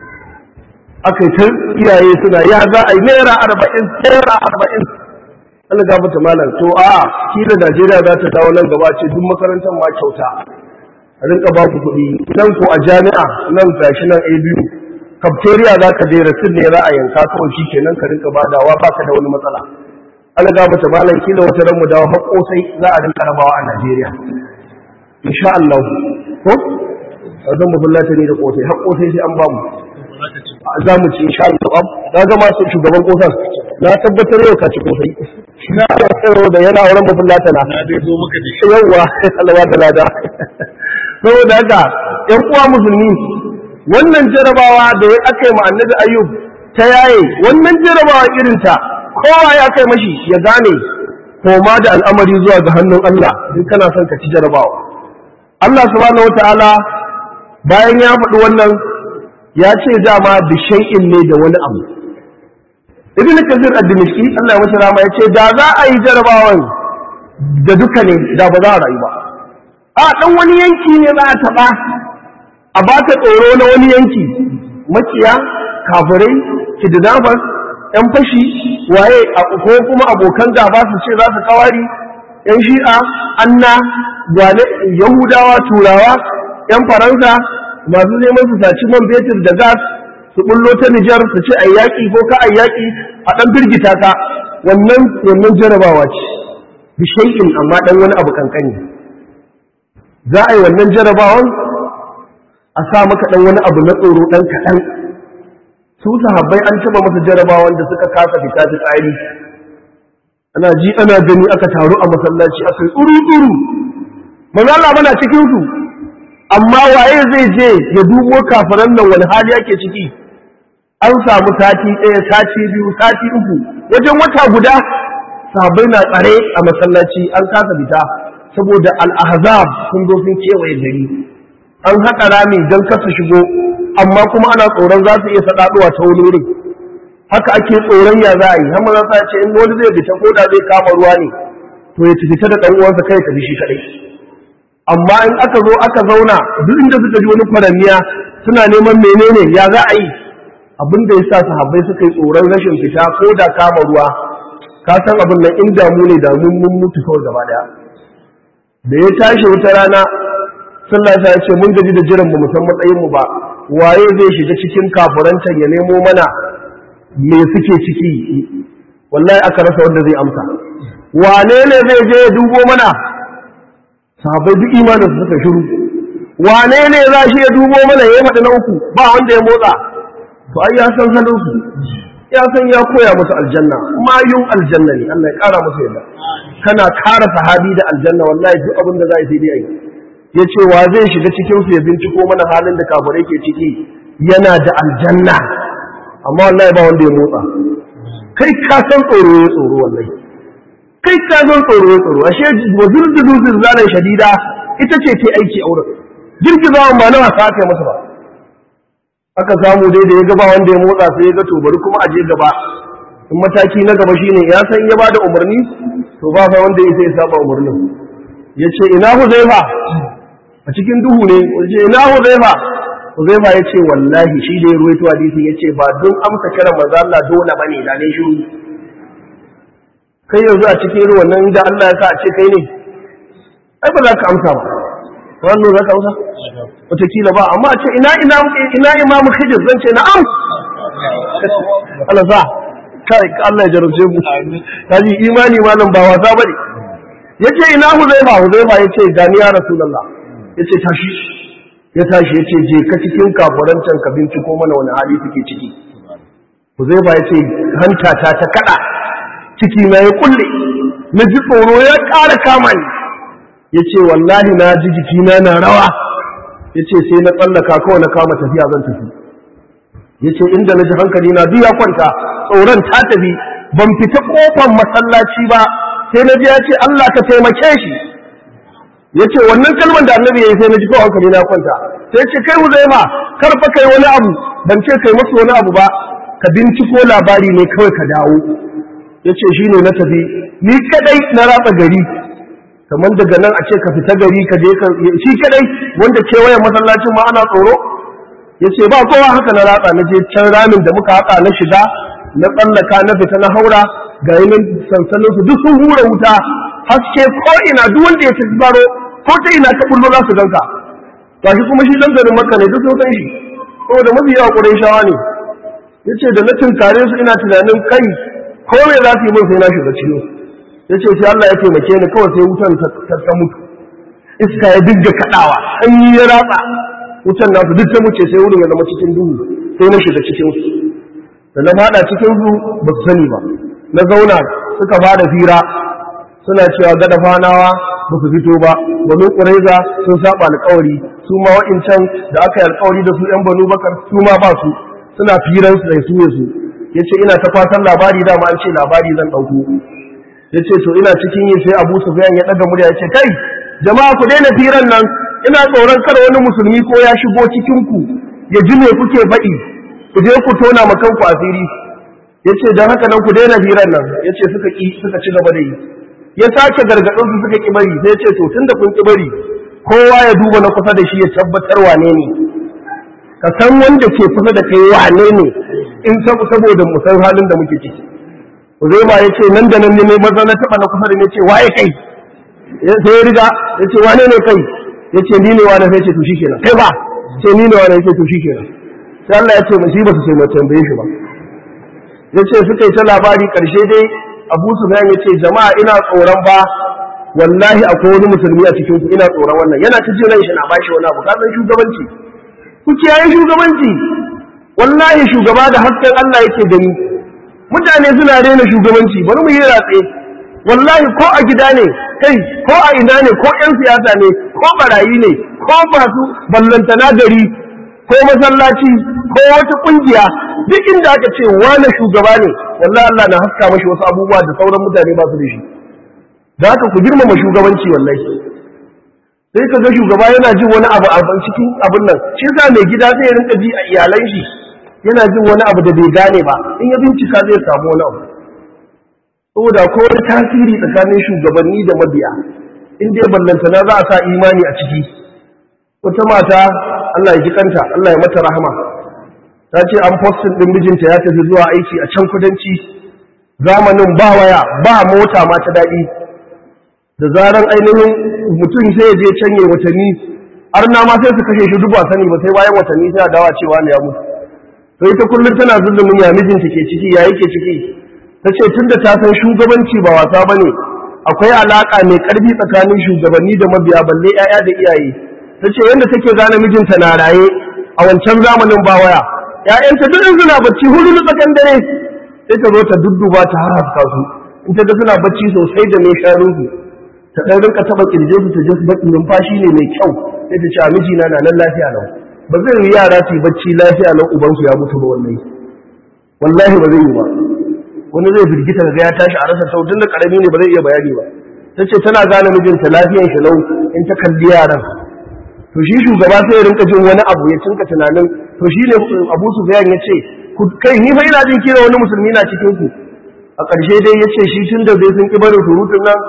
aka yi ta iyaye suna ya za a yi naira arba'in naira arba'in Allah ga mata malam to a kila Najeriya za ta dawo nan gaba ce duk makarantar ma kyauta a rinka ba ku kuɗi nan ko a jami'a nan gashi nan a biyu cafeteria za ka je rasul ne za a yanka kawai shi kenan ka rinka badawa ba ka da wani matsala Allah ga mata malam kila wata ran mu dawo haƙo sai za a rinka rabawa a Najeriya insha Allah ko zan mu bullata ne da kosai haƙo sai sai an ba mu za mu ci insha Allah na ga masu shugaban kosar na tabbatar yau ka ci kosai na tsaro da yana wurin babban latana na dai zo maka da shi yawwa Allah da lada saboda haka ƴan uwa musulmi wannan jarabawa da ya aka yi ma annabi ayyub ta yaye wannan jarabawa irin ta kowa ya kai mashi ya gane koma da al'amari zuwa ga hannun Allah in kana son ka ci jarabawa Allah subhanahu wataala bayan ya faɗi wannan ya ce dama da shay'in ne da wani abu ibn kasir ad-dimishki Allah ya masa rama ya ce da za a yi jarabawan da duka ne da ba za a rayu ba a dan wani yanki ne za a taɓa a baka tsoro na wani yanki makiya kafirai kidnappers yan fashi waye ko kuma abokan gaba su ce za su kawari yan shi'a anna gwane yahudawa turawa yan faransa masu neman su saci man fetur da gas su bullo ta Nijar su ce a yaƙi ko ka a yaƙi a ɗan firgita ka wannan wannan jarabawa ce bi shay'in amma ɗan wani abu kankani za a yi wannan jarabawan a sa maka ɗan wani abu na tsoro ɗan kaɗan su sahabbai an taɓa masa jarabawan da suka kasa fita ta tsari ana ji ana gani aka taru a masallaci aka yi tsuru-tsuru manzo Allah mana cikin su amma waye zai je ya dubo kafiran nan wani hali yake ciki an samu sati ɗaya sati biyu sati uku wajen wata guda sahabbai na tsare a masallaci an kasa fita saboda al-ahzab sun zo sun kewaye gari an haƙa rami don kasa shigo amma kuma ana tsoron za su iya saɗaɗuwa ta wani wurin haka ake tsoron ya za a yi hamma za ce in wani zai fita ko da zai kama ruwa ne to ya fita da ɗan uwansa kai tafi shi kaɗai amma in aka zo aka zauna duk inda suka ji wani kwaramiya suna neman menene ya za a yi abin da ya sa sahabbai suka yi tsoron rashin fita ko da kama ruwa ka san abin nan in damu ne damun mun mutu kawai gaba daya da ya tashi wata rana sallah ta ce mun gaji da jiran mu san matsayin mu ba waye zai shiga cikin kafurancan ya nemo mana me suke ciki wallahi aka rasa wanda zai amsa wane ne zai je ya dubo mana sahabbai duk imanin su suka shiru wane ne za shi ya dubo mana ya faɗi na uku ba wanda ya motsa to ai ya san halin su ya san ya koya musu aljanna mayun aljanna ne Allah ya kara musu yadda kana kara sahabi da aljanna wallahi duk abin da za yi sai dai ai ya ce wa zai shiga cikin su ya binciko mana halin da kafirai ke ciki yana da aljanna amma wallahi ba wanda ya motsa kai ka san tsoro ya tsoro wallahi kai ka san tsoro ya tsoro ashe wazir dudu zilzalan shadida ita ce ta aiki a wurin girgizawan ba na wasa aka yi masa ba aka samu dai da ya gaba wanda ya motsa sai ya ga to bari kuma a je gaba in mataki na gaba shine ya san ya bada umarni to ba fa wanda ya sai ya saba umarnin ya ce ina huzaifa a cikin duhu ne ya ce ina huzaifa huzaifa ya ce wallahi shi da ya ruwaito hadisi ya ce ba don amsa kiran manzo Allah dole bane da ne shiru kai yanzu a cikin irin wannan da Allah ya sa a ce kai ne ai ba za ka amsa ba wannan za ka amsa wataƙila ba amma a ce ina ina ina imamu hijir zan ce na'am Allah sa kai Allah ya jarabce mu kaji imani malam ba wasa bane yace ina huzaifa huzaifa yace gani ya rasulullah yace tashi ya tashi yace je ka cikin kafurancan ka binciko mana wani hali suke ciki huzaifa yace hanta ta ta kada ciki na ya kulle na ji tsoro ya ƙara kama ni yace wallahi na ji jikina na rawa yace sai na tsallaka kawai na kama tafiya zan tafi yace inda na ji hankali na duk ya kwanta tsoron ta tafi ban fita kofar masallaci ba sai na ji ya ce Allah ka taimake shi yace wannan kalmar da annabi yayi sai na ji kawai hankali na kwanta sai ce kai Huzaima kar fa kai wani abu ban ce kai masa wani abu ba ka binciko labari ne kawai ka dawo yace shine na tafi ni kadai na ratsa gari kamar daga nan a ce ka fita gari ka je ka shi kadai wanda kewayen masallacin ma ana tsoro ya ce ba kowa haka na ratsa na je can ramin da muka haka na shiga na tsallaka na fita na haura ga yi nan sansanin su duk sun hura wuta haske ko ina duk wanda ya tafi baro ko ta ina ka bullo za su ganka gashi kuma shi dan garin makka ne duk sun san shi saboda mafi yawa ƙurayshawa ne yace da na tunkare su ina tunanin kai ko me za su yi min sai na shiga ciwo yace sai Allah ya taimake ni kawai sai wutan ta mutu iska ya dinga kadawa sanyi ya ratsa wutan nasu duk ta muce sai wurin ya zama cikin duhu sai na shiga cikin su da na fada cikin su ba su sani ba na zauna suka fara fira suna cewa gada fanawa ba su fito ba banu ƙuraiza sun saba alƙawari su ma wa'incan da aka yi alƙawari da su yan banu bakar su ma ba su suna firan su da su ya su yace ina ta fatan labari dama an ce labari zan ɗauko yace to ina cikin yin sai Abu Sufyan ya ɗaga murya yace kai jama'a ku daina firan nan ina tsoron kada wani musulmi ko ya shigo cikin ku ya ji me kuke faɗi ku je ku tona ma kanku asiri yace dan haka nan ku daina firan nan yace suka ki suka ci gaba da yi ya sake gargadin su suka ki bari sai yace to tunda kun ki bari kowa ya duba na kusa da shi ya tabbatar wane ne ka san wanda ke kusa da kai wane ne in saboda mu san halin da muke ciki Uzaiba ya ce nan da nan ne maza na taɓa na kusa da ne ce waye kai sai ya riga ya ce wane ne kai ya ce ni ne wane sai ce to shikenan kai ba ce ni ne wane ya ce to shikenan sai Allah ya ce mu shi ba su sai mu tambaye shi ba ya ce suka yi ta labari karshe dai Abu Sufyan ya ce jama'a ina tsoron ba wallahi akwai wani musulmi a cikin ku ina tsoron wannan yana ta jin shi na bashi wani abu ka san shugabanci ku kiyaye shugabanci wallahi shugaba da hasken Allah yake gani mutane suna rena shugabanci bari mu yi ratse wallahi ko a gida ne kai ko a ina ne ko yan siyasa ne ko barayi ne ko masu ballantana gari ko masallaci ko wata kungiya duk inda aka ce wani shugaba ne wallahi Allah na haska mashi wasu abubuwa da sauran mutane ba su da shi da haka ku girmama shugabanci wallahi sai ka ga shugaba yana jin wani abu a cikin abin nan shi yasa mai gida zai rinka ji a iyalan shi yana jin wani abu da bai gane ba in ya bincika zai samu wani abu saboda ko wani tasiri tsakanin shugabanni da mabiya in dai ballantana za a sa imani a ciki wata mata Allah ya ji kanta Allah ya mata rahama ta ce an postin din mijinta ya tafi zuwa aiki a can kudanci zamanin ba waya ba mota ma ta daɗi da zaran ainihin mutum sai ya je canye watanni har na ma sai su kashe shi duba sani ba sai bayan watanni sai a dawa cewa ne ya mutu to ita kullum tana zulumin ya mijinta ke ciki ya yake ciki ta ce tun da ta san shugabanci ba wasa ba ne akwai alaƙa mai ƙarfi tsakanin shugabanni da mabiya balle 'ya'ya da iyaye ta ce yadda take gane mijinta na raye a wancan zamanin ba waya ‘ya'yanta duk in suna bacci hudu na tsakan dare sai ta zo ta dudduba ta haska su in ta ga suna bacci sosai da mai shanunsu ta ɗan rinka taɓa ƙirje su ta ji baƙin numfashi ne mai kyau sai ta ce a mijina na nan lafiya lau ba zai yi yara su yi bacci lafiya lau ubansu ya mutu ba wallahi wallahi ba zai yi ba wani zai firgita ga ya tashi a rasa sau da karami ne ba zai iya bayani ba ta ce tana gane mijinta lafiyan shi lau in ta kalli yaran to shi shugaba sai ya rinka jin wani abu ya cinka tunanin to shi ne abu su ya ce kai ni fa ina jin kira wani musulmi na cikin ku a ƙarshe dai ya ce shi tun da zai sun ƙi barin surutun nan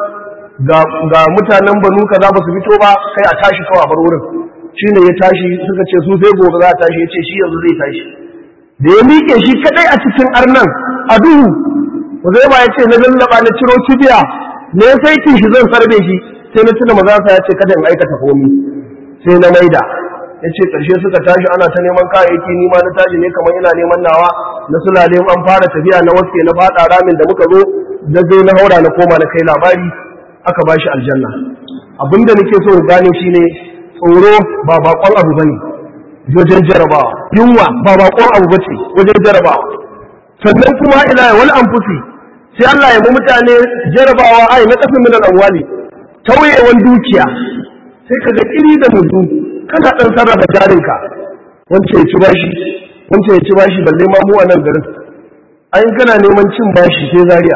ga mutanen banu kaza ba su fito ba kai a tashi kawai a bar wurin shi ne ya tashi suka ce su sai gobe za a tashi ya ce shi yanzu zai tashi da ya miƙe shi kaɗai a cikin arnan a duhu zai ba ya ce na lallaba na ciro kibiya ne sai kin shi zan sarbe shi sai na tuna maza ya ce kada in aikata komi sai na maida ya ce ƙarshe suka tashi ana ta neman kayayyaki ni ma na tashi ne kamar ina neman nawa na sulale an fara tafiya na waske na faɗa ramin da muka zo da zai na haura na koma na kai labari aka ba shi aljanna abinda nake so gane shi ne tsoro ba bakon abu bane wajen jarabawa yunwa ba bakon abu bace wajen jarabawa sannan kuma ila wal anfusi sai Allah ya mu mutane jarabawa ai na kasin min al-amwali tauyewan dukiya sai ka ga iri da mutu kana dan sarrafa jarinka wance ya ci bashi wance ya ci bashi balle ma mu a nan garin ayin kana neman cin bashi sai zariya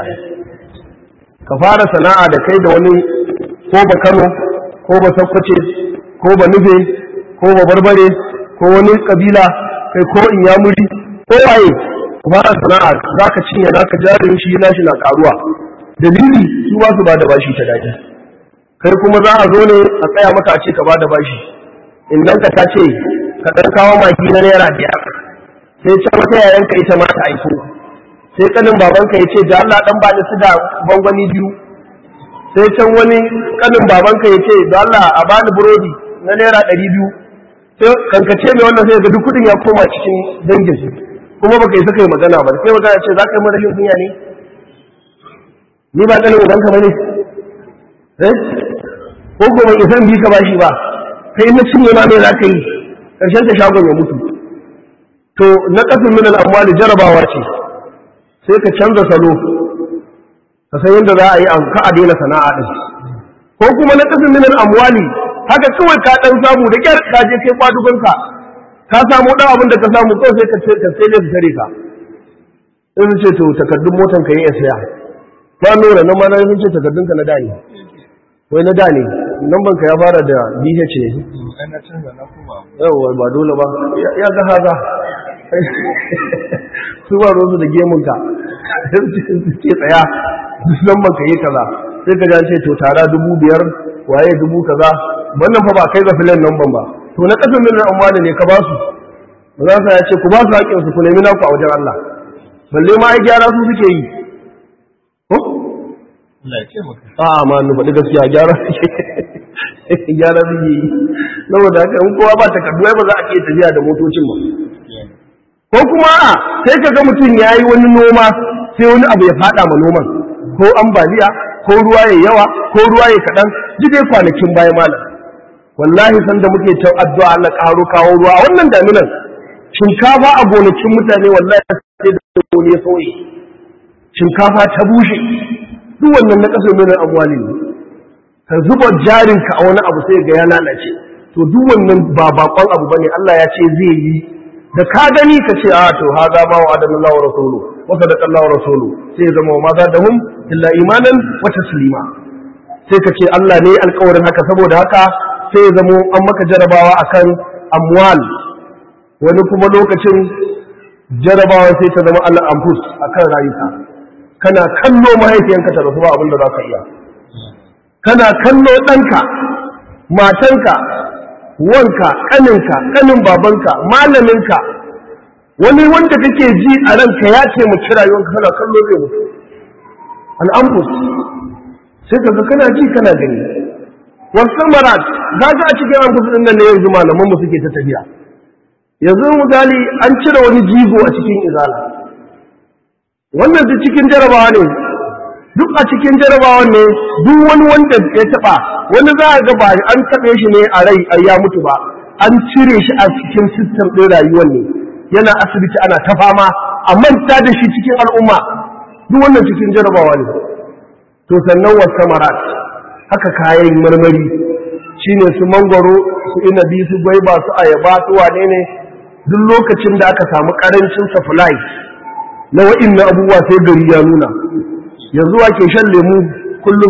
ka fara sana'a da kai da wani ko ba Kano ko ba Sokoto ko ba Nube ko ba Barbare ko wani kabila kai ko Inyamuri ko waye ku fara sana'a zaka cinye zaka jarin shi yana shi na karuwa dalili su ba su ba da bashi ta daɗi kai kuma za a zo ne a tsaya maka a ce ka ba da bashi in nan ka ce ka ɗan kawo maki na naira biyar sai can wata yayanka ita ma ta aiko sai kanin babanka ya ce da Allah dan ba ni su da gwangwani biyu sai can wani kanin babanka ya ce da Allah a bani burodi na naira ɗari biyu sai kankace mai wannan sai ga duk kuɗin ya koma cikin dangin su kuma baka yi saka yi magana ba sai magana ce za ka yi mara rashin kunya ne ni ba kanin ubanka ba ne eh ko ko ban isan bi ka bashi ba kai na cinye ma me za ka yi karshen ta shagon ya mutu to na kasin min al-amwali jarabawa ce sai ka canza salo ka san yadda za a yi ka a daina sana'a din ko kuma na kasin min al-amwali haka kawai ka dan samu da kyar ka je kai kwadugonka ka samu dan abin da ka samu kawai sai ka ka sai ne tare ka in ce to takaddun motan ka yi ya saya ba nura na ma na ce takaddun ka na da ne wai na da ne lamban ka ya fara da BH ne yawwa ba dole ba ya ga haza su ba rozu da gemunka ce tsaya lamban ka yi kaza sai ka jan ce to tara dubu biyar waye dubu kaza wannan fa ba kai ga filan lamban ba to na kasan miliyan amwani ne ka ba su ba za su ya ce ku ba su haƙƙin su ku nemi naku a wajen Allah balle ma ai gyara su suke yi ko a'a ma nu faɗi gaskiya gyara gyara suke yi saboda haka in kowa ba takardu ba za a iya tafiya da motocin ba ko kuma a sai ka ga mutum ya yi wani noma sai wani abu ya faɗa ma noman ko ambaliya ko ruwa ya yawa ko ruwa ya kaɗan ji dai kwanakin baya malam wallahi san da muke ta addu'a Allah ƙaro kawo ruwa a wannan daminan shinkafa a gonakin mutane wallahi sai da wani ya sauye shinkafa ta bushe duk wannan na kasar mai amwali ne ka zuba jarinka a wani abu sai ga ya lalace to duk wannan ba bakon abu bane Allah ya ce zai yi da ka gani ka ce a to hada ma wa adana Allah wa rasulu wa sadaqa Allah wa rasulu sai zama ma za da hum illa imanan wa taslima sai ka ce Allah ne alƙawarin haka saboda haka sai ya zama an maka jarabawa akan amwal wani kuma lokacin jarabawa sai ta zama Allah amfus akan rayuka kana kallo mahaifiyanka ta rasu ba abin da za ka iya kana kallo ɗanka matanka wanka ƙaninka ƙanin babanka malaminka wani wanda kake ji a ranka ya ce mu kira yawanka kana kallo zai mutu al'amfus sai ka ga kana ji kana gani wasu marat za a cikin amfus ɗin nan ne yanzu malamanmu suke ta tafiya yanzu misali an cire wani jigo a cikin izala wannan duk cikin jarabawa ne duk a cikin jarabawa ne duk wani wanda ya taba wani za a ga ba an taɓe shi ne a rai ya mutu ba an cire shi a cikin sistem ɗin rayuwar ne yana asibiti ana ta fama a manta da shi cikin al'umma duk wannan cikin jarabawa ne to sannan wasu marat haka kayan marmari shine su mangwaro su inabi su gwaiba su ayaba su wane ne duk lokacin da aka samu karancin supply na wa'inna abubuwa sai gari ya nuna yanzu wake shan lemu kullum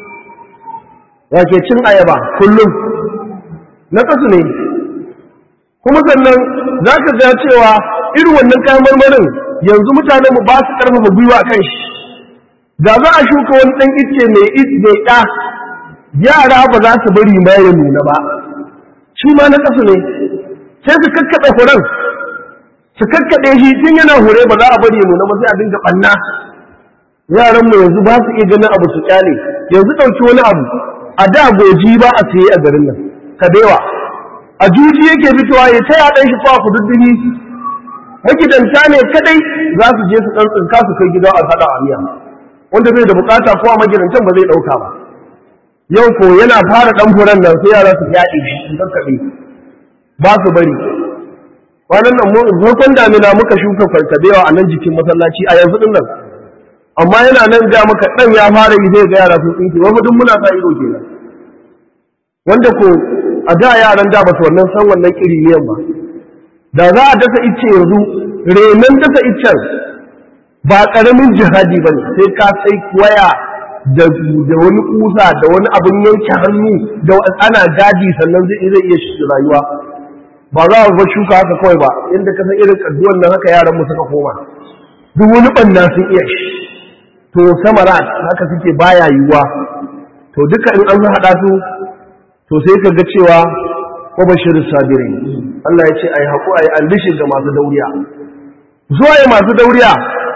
wake cin ayaba kullum na kasu ne kuma sannan za ka ga cewa irin wannan kayan marmarin yanzu mutane mu ba su karfafa gwiwa kan shi da za a shuka wani ɗan icce mai mai ɗa yara ba za su bari ma ya nuna ba shi ma na kasu ne sai su kakkaɓe furen su kakkaɗe shi tun yana hure ba za a bari ya nuna ba sai a dinga ɓanna yaran mu yanzu ba su iya ganin abu su kyale yanzu ɗauki wani abu a da goji ba a siye a garin nan kabewa a juji yake fitowa ya ta yaɗan shi kwa kududduni magidanta ne kadai za su je su ɗan tsinka su kai gida a haɗa a miya wanda bai da bukata ko a magidantan ba zai ɗauka ba yau ko yana fara ɗan furen nan sai yara su yaɗe shi su kakkaɓe ba su bari kwanan nan farkon damina muka shuka farkabewa a nan jikin masallaci a yanzu din nan amma yana nan ga maka dan ya fara yi zai ga yara sun tsinke wani duk muna sa ido kenan wanda ko a da yaran da ba su wannan san wannan kiriniyan ba da za a dasa icce yanzu renon dasa iccen ba karamin jihadi ba ne sai ka sai waya da wani kusa da wani abin yanke hannu da ana gadi sannan zai iya shi rayuwa ba za a bar shuka haka kawai ba inda ka san irin kadduwan nan haka yaran mu suka koma duk wani banna sun iya shi to samara haka suke baya yiwuwa to duka in an haɗa su to sai ka ga cewa ko bashir sabirin Allah ya ce ai haƙu ai albishir ga masu dauriya zuwa ya masu dauriya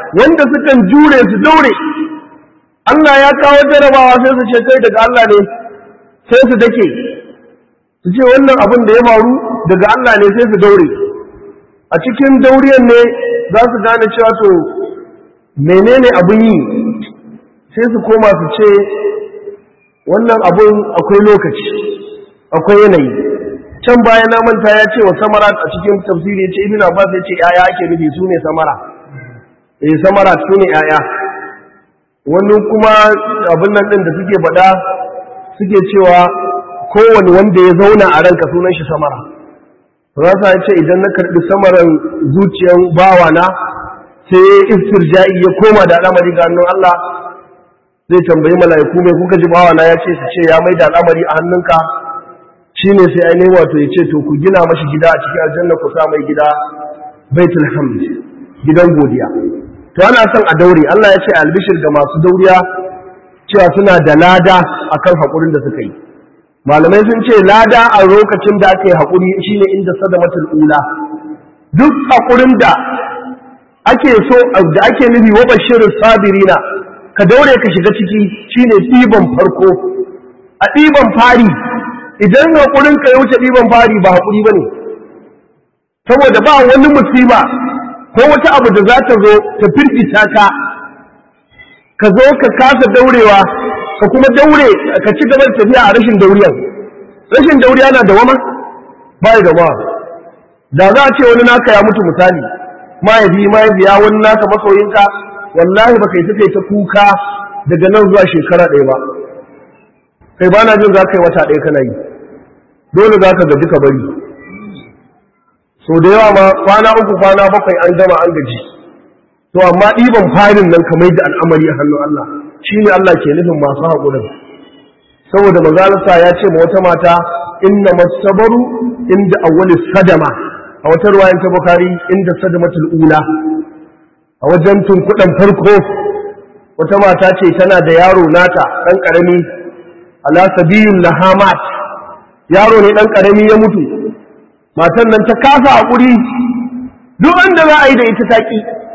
wanda sukan jure su daure Allah ya kawo jarabawa sai su ce kai daga Allah ne sai su dake su ce wannan abin da ya faru daga Allah ne sai su daure a cikin dauriyan ne za su gane cewa to menene abin yi sai su koma su ce wannan abin akwai lokaci akwai yanayi can baya na manta ya ce wa samara a cikin tafsiri ya ce ibn abbas ya ce yaya ake nufi su ne samara eh samara su ne yaya wani kuma abin nan din da suke faɗa suke cewa kowane wanda ya zauna a ranka sunan shi samara rasa ya ce idan na karɓi samaran zuciyan bawana sai istirja'i ya koma da al'amari ga hannun Allah zai tambayi mala'iku mai kuka ji bawana ya ce su ce ya mai da al'amari a hannunka shine sai ainihin wato ya ce to ku gina mashi gida a cikin aljanna ku sa mai gida baitul hamd gidan godiya to ana son a daure Allah ya ce albishir ga masu dauriya cewa suna da lada akan haƙurin da suka yi malamai sun ce lada a lokacin da aka yi haƙuri shine inda sadamatul ula duk haƙurin da ake so da ake nufi wa bashirin sabirina ka daure ka shiga ciki shine ɗiban farko a ɗiban fari idan haƙurin ka ya wuce ɗiban fari ba haƙuri ba ne saboda ba wani musiba ko wata abu da za ta zo ta firgita ka ka zo ka kasa daurewa ka kuma daure ka ci gaba da tafiya a rashin dauriyar rashin dauriya na da wama ba da wama da za a ce wani naka ya mutu misali mahaifi mahaifiya wani naka masoyinka wallahi ba kai ta ta kuka daga nan zuwa shekara ɗaya ba kai ba na jin za ka yi wata ɗaya kana yi dole za ka gaji ka bari so da yawa ma kwana uku kwana bakwai an gama an gaji to amma ɗiban farin nan ka mai da al'amari a hannun Allah shi ne Allah ke nufin masu haƙurin saboda mazalarsa ya ce ma wata mata inna masabaru inda awwali sadama a wata ruwayan ta bukari inda sadamatul ula a wajen tunkuɗan farko wata mata ce tana da yaro nata ɗan ƙarami ala sabiyun lahamat yaro ne ɗan ƙarami ya mutu matan nan ta kasa haƙuri duk wanda za a yi da ita taƙi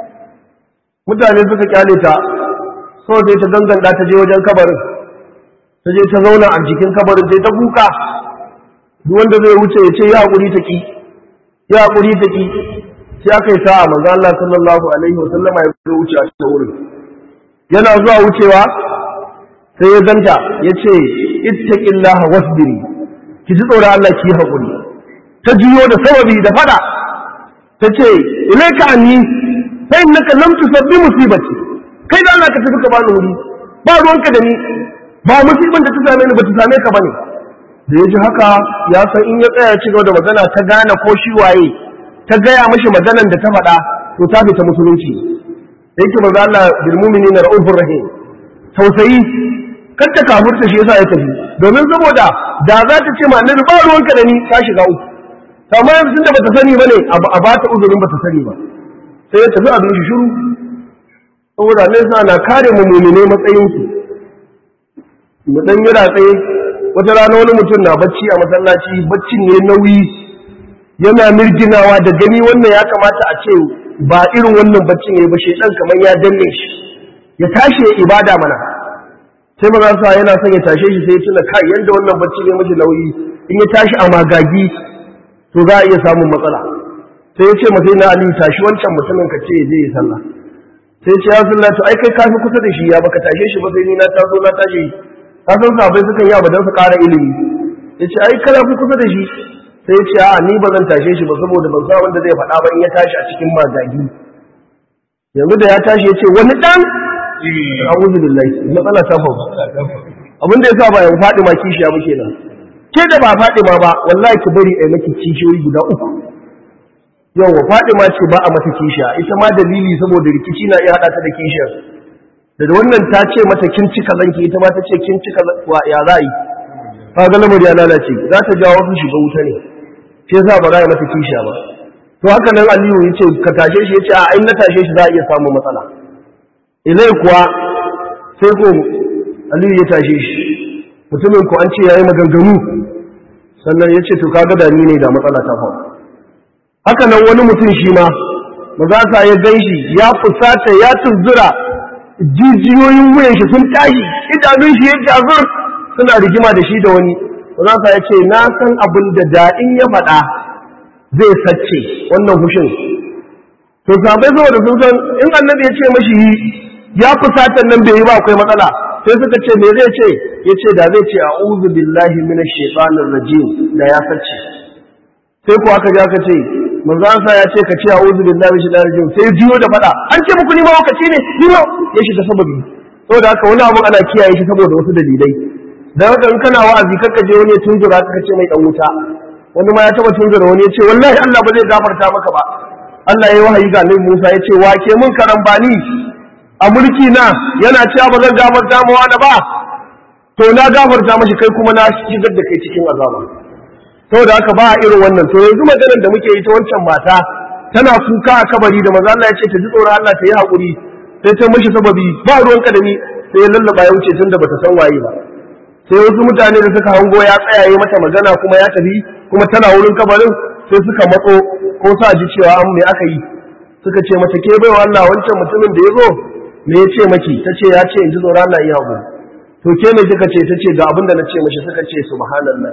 mutane suka kyale ta so sai ta ganganta ta je wajen kabarin ta je ta zauna a jikin kabarin sai ta kuka duk wanda zai wuce ya ce ya haƙuri ta ƙi ya haƙuri ta ƙi sai aka yi sa'a manzo Allah sallallahu alaihi wa sallama ya zo wuce a cikin wurin yana zuwa wucewa sai ya ganta ya ce ittaqillaha wasbiri ki ji tsoron Allah ki haƙuri ta juyo da sababi da fada ta ce ilaika anni fa innaka lam tusabbi musibati kai da Allah ka tafi ka bani wuri ba ruwanka da ni ba musibar da ta same ni ba ta same ka bane da ya ji haka ya san in ya tsaya ci gaba da magana ta gane ko shi waye ta gaya mashi maganan da ta faɗa to ta fita musulunci da yake manzo Allah bil mu'minina ra'ufur rahim tausayi kar ta kafurta shi yasa ya tafi domin saboda da za ta ce ma annabi ba ruwanka da ni ta shiga uku amma yanzu da bata sani bane a ba ta uzurin bata sani ba sai ya tafi abin shi shiru saboda Allah sa na kare mu mu'mine matsayin su mu dan yi ratsaye wata rana wani mutum na bacci a masallaci baccin ne nauyi yana mirginawa da gani wannan ya kamata a ce ba irin wannan bacci ne ba shedan kamar ya danne shi ya tashi ya ibada mana sai maza sa yana son ya tashe shi sai ya tuna kai yanda wannan bacci ne mashi nauyi in ya tashi a magagi to za a iya samun matsala sai ya ce masa na aliyu tashi wancan mutumin ka ce ya je ya sallah sai ce ya sallah to ai kai kafi kusa da shi ya baka tashe shi ba sai ni na taso na tashi ka san sabai sukan yi abu don su ƙara ilimi ya ce ai kana fi kusa da shi sai ya ce a ni ba zan tashe shi ba saboda ban san wanda zai faɗa ba in ya tashi a cikin magagi yanzu da ya tashi ya ce wani ɗan a'udhu billahi matsala ta faru abin da yasa ba ya faɗi ma kishiya muke nan ke da ba faɗi ma ba wallahi ki bari ai maki kishiyoyi guda uku yawa faɗi ma ce ba a mata kishiya ita ma dalili saboda rikici na iya haɗa ta da kishiyar da wannan ta ce mata kin cika zanki ita ma ta ce kin cika wa ya za yi kaga lamar ya lalace za ta jawo su shiga wuta ne sai yasa ba za a mata kishiya ba to haka nan Aliyu ya ce ka tashe shi ya ce a in na tashe shi za a iya samun matsala ilai kuwa sai ko Aliyu ya tashe shi mutumin ku an ce yayi maganganu sannan ya ce to kaga da ni ne da matsala ta faru haka nan wani mutum shi ma mazasa ya gan shi ya fusata ya tunzura jijiyoyin wuyan shi sun tashi idanun shi ya jazur suna rigima da shi da wani mazasa ya ce na san abin da daɗin ya faɗa zai sace wannan hushin to sabai saboda sun san in annabi ya ce mashi yi ya fusata nan bai yi ba akwai matsala sai suka ce me zai ce ya ce da zai ce a'udhu billahi minash shaitanir rajim da ya sace sai ko aka ja ka ce manzo an sa ya ce ka ce a'udhu billahi minash shaitanir rajim sai jiyo da fada an ce muku ni ma wakaci ne ni ma ya shiga sababi saboda haka wani abu ana kiyaye shi saboda wasu dalilai dan haka in kana wa'azi kakka je wani ya tunzura ka ce mai dan wuta wani ma ya taba tunzura wani ya ce wallahi Allah ba zai gafarta maka ba Allah ya yi wahayi ga Annabi Musa ya ce wake mun karambani a mulki na yana cewa ba zan gafarta mu wani ba to na gafarta mashi kai kuma na shigar da kai cikin azaba saboda haka ba a irin wannan to yanzu maganar da muke yi ta wancan mata tana kuka a kabari da maza Allah ya ce ta ji tsoron Allah ta yi haƙuri sai ta mashi sababi ba ruwan kadami sai ya lallaba ya wuce tun da bata san waye ba sai wasu mutane da suka hango ya tsaya yi mata magana kuma ya tafi kuma tana wurin kabarin sai suka matso ko sa ji cewa an me aka yi suka ce mata ke baiwa Allah wancan mutumin da ya zo me ya ce maki ta ce ya ce in ji tsoron Allah iya haƙuri to ke me kika ce ta ce ga abin da na ce mashi suka ce subhanallah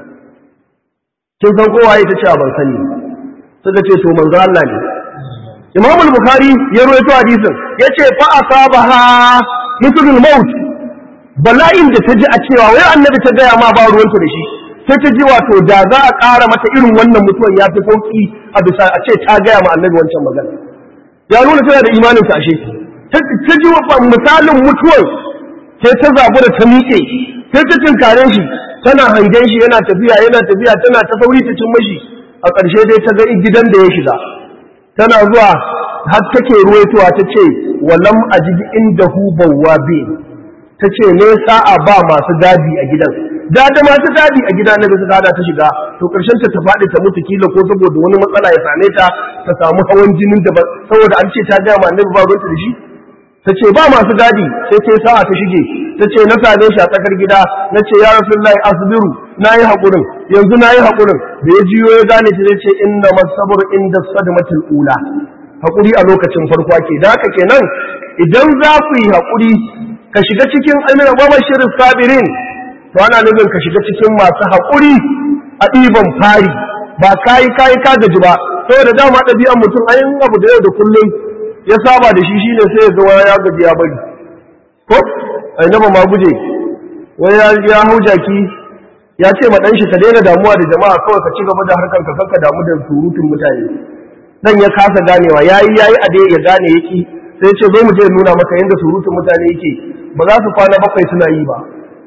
kin san kowa ita ce ban sani suka ce to manzo Allah ne Imam al-Bukhari ya rawaito hadisin yace fa asabaha mithlul maut bala'in da ta ji a cewa wai annabi ta gaya ma ba ruwanta da shi sai ta ji wato da za a ƙara mata irin wannan mutuwan ya fi sauki a bisa a ce ta gaya ma annabi wancan magana ya nuna tana da imanin ta ashe ta ji misalin mutuwar sai ta zabu da ta miƙe sai ta tinkare shi tana hangen shi yana tafiya yana tafiya tana ta sauri ta cin mashi a ƙarshe dai ta ga gidan da ya shiga tana zuwa har take ruwaitowa ta ce walam ajid indahu bawwabin ta ce ne sa'a ba masu gadi a gidan da da masu gadi a gida na bisa gada ta shiga to ƙarshen ta ta faɗi ta mutu kila ko saboda wani matsala ya same ta ta samu hawan jinin da saboda an ce ta ga ma annabi ba ruwanta da shi ta ce ba masu gadi sai ta sa'a ta shige ta ce na same shi a tsakar gida na ce ya rasulullahi asbiru na yi haƙurin yanzu na yi haƙurin da ya jiyo ya gane ta zai ce inna masabar inda sadmatul ula haƙuri a lokacin farko ake da haka kenan idan za ku yi haƙuri ka shiga cikin amina ba shirin sabirin to ana nufin ka shiga cikin masu haƙuri a ɗiban fari ba kayi kayi ka gaji ba saboda dama ɗabi'an mutum ayin abu da yau da kullum ya saba da shi shine sai ya ga wani ya gaji ya bari ko ai na ma guje wani ya hau jaki ya ce ma dan shi ka daina damuwa da jama'a kawai ka ci gaba da harkar ka kanka damu da surutun mutane dan ya kasa ganewa yayi yayi a dai ya gane yaki sai ya ce zo mu je nuna maka yanda surutun mutane yake ba za su kwana bakwai suna yi ba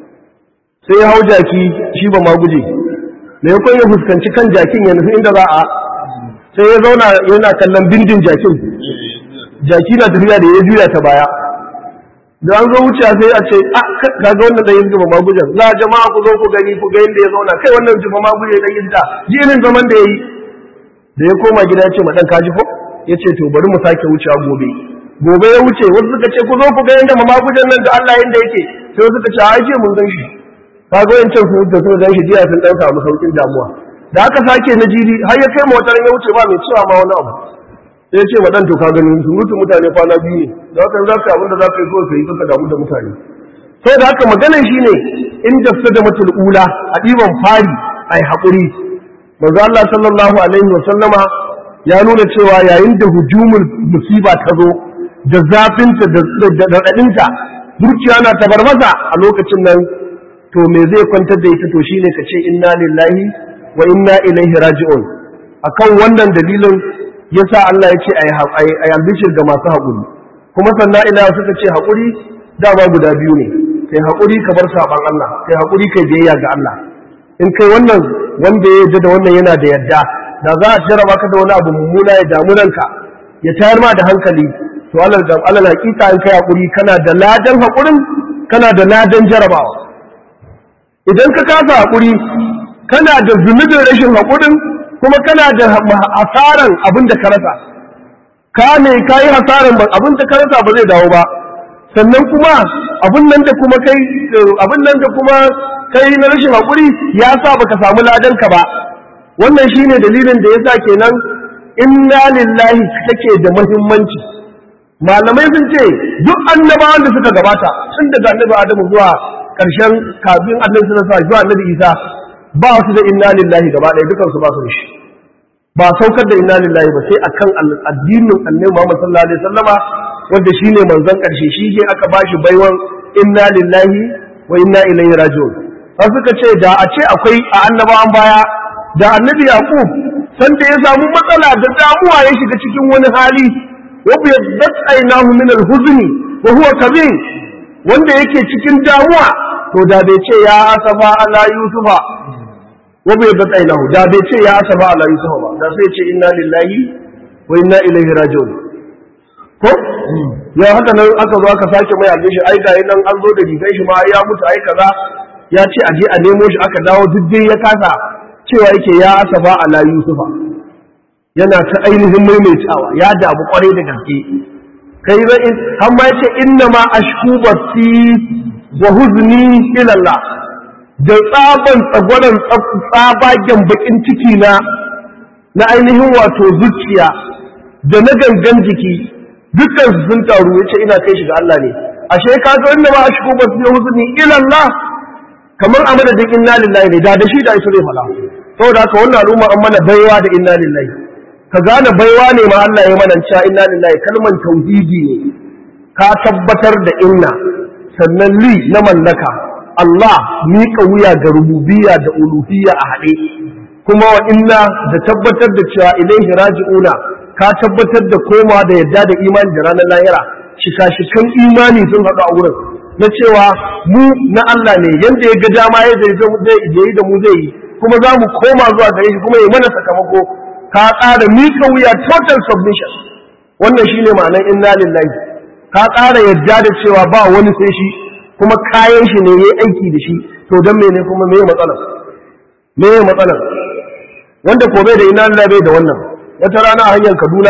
sai ya hau jaki shi ba ma guje me ya ya fuskanci kan jakin ya nufi inda za a sai ya zauna yana kallon bindin jakin jaki na tafiya da ya juya ta baya da an zo wuce sai a ce a ga wannan da yin jiba magujan la jama'a ku zo ku gani ku ga yadda ya zauna kai wannan jiba maguje da yin da ji irin zaman da yayi da ya koma gida ya ce ma dan kaji ko ya ce to bari mu sake wucewa gobe gobe ya wuce wasu suka ce ku zo ku ga yadda magujan nan da Allah yanda yake sai wasu suka ce a ce mun gan shi ka ga wancan su da suka gan shi jiya sun dan samu saukin damuwa da aka sake na jiri har ya kai motar ya wuce ba mai cewa ma wani abu sai ce wa ɗan to ka gani surutun mutane kwana biyu ne da haka za ka abin da za ka yi kawai ka yi kaka damu da mutane sai da haka maganar shi ne in da da matul ula a ɗiban fari a yi haƙuri manzo Allah sallallahu alaihi wa sallama ya nuna cewa yayin da hujumul musiba ta zo da zafinta da raɗaɗinta zuciya na tabarmasa a lokacin nan to me zai kwantar da ita to shine ka ce inna lillahi wa inna ilaihi raji'un akan wannan dalilin yasa Allah ya ce a yi albishir ga masu haƙuri kuma sannan ila suka ce haƙuri dama guda biyu ne kai haƙuri ka bar saɓan Allah kai haƙuri kai biyayya ga Allah in kai wannan wanda ya yarda da wannan yana da yadda da za a jarraba ka da wani abu mummuna ya damu ranka ya tayar ma da hankali to Allah da Allah hakika in kai haƙuri kana da ladan haƙurin kana da ladan jarabawa idan ka kasa haƙuri kana da zunubin rashin haƙurin kuma kana da hasaran abin da ka rasa ka ne ka yi hasaran abin da ka rasa ba zai dawo ba sannan kuma abin nan da kuma kai abin nan da kuma kai na rashin hakuri ya sa baka samu ladan ka ba wannan shine dalilin da yasa kenan inna lillahi take da muhimmanci malamai sun ce duk annabawan da suka gabata tun daga annabi Adamu zuwa ƙarshen kafin annabi sallallahu alaihi zuwa annabi Isa ba su da inna lillahi gaba ɗaya dukan su ba su da shi ba saukar da inna lillahi ba sai akan addinin annabi Muhammad sallallahu alaihi wasallama wanda shine manzon ƙarshe shi ne aka bashi baiwan inna lillahi wa inna ilaihi raji'un har suka ce da a ce akwai a annabawan baya da annabi Yaqub sanda ya samu matsala da damuwa ya shiga cikin wani hali وبيضت عيناه من الحزن وهو كظيم wanda yake cikin damuwa to da bai ce ya asaba ala yusufa wa bai bata ilahu da bai ce ya asaba ala yusufa ba da sai ce inna lillahi wa inna ilaihi raji'un ko ya haka nan aka zo aka sake mai albishi ai ga nan an zo da rigan shi ma ya mutu ai kaza ya ce a je a nemo shi aka dawo duk dai ya kasa cewa yake ya asaba ala yusufa yana ta ainihin maimaitawa ya damu kwarai da gaske kai zai har ma yace inna ma ashku basi wa huzni ila Allah da tsaban tsagwaran tsabagen bakin ciki na na ainihin wato zuciya da na gangan jiki dukkan su sun taru yace ina kai shi ga Allah ne ashe ka ga inna ma ashku basi wa huzni ila Allah kamar a madadin inna lillahi ne da da shi da ita zai fada saboda haka wannan al'umma an mana baiwa da inna lillahi ka gane baiwa ne ma Allah ya mana cewa inna lillahi kalman tauhidi ne ka tabbatar da inna sannan li na mallaka Allah miƙa wuya ga rububiyya da uluhiyya a haɗe kuma wa inna da tabbatar da cewa ilaihi raji'una ka tabbatar da komawa da yadda da imani da ranar lahira shika-shikan imani sun haɗu a wurin na cewa mu na Allah ne yanda ya ga dama ya zai yi da mu zai yi kuma za mu koma zuwa gare shi kuma ya mana sakamako ka ƙara miƙa wuya total submission wannan shine ma'anar inna lillahi ka ƙara yadda da cewa ba wani sai shi kuma kayan shi ne yayi aiki da shi to dan mene kuma meye matsalar meye matsalar wanda ko bai da inna lillahi bai da wannan wata rana a hanyar Kaduna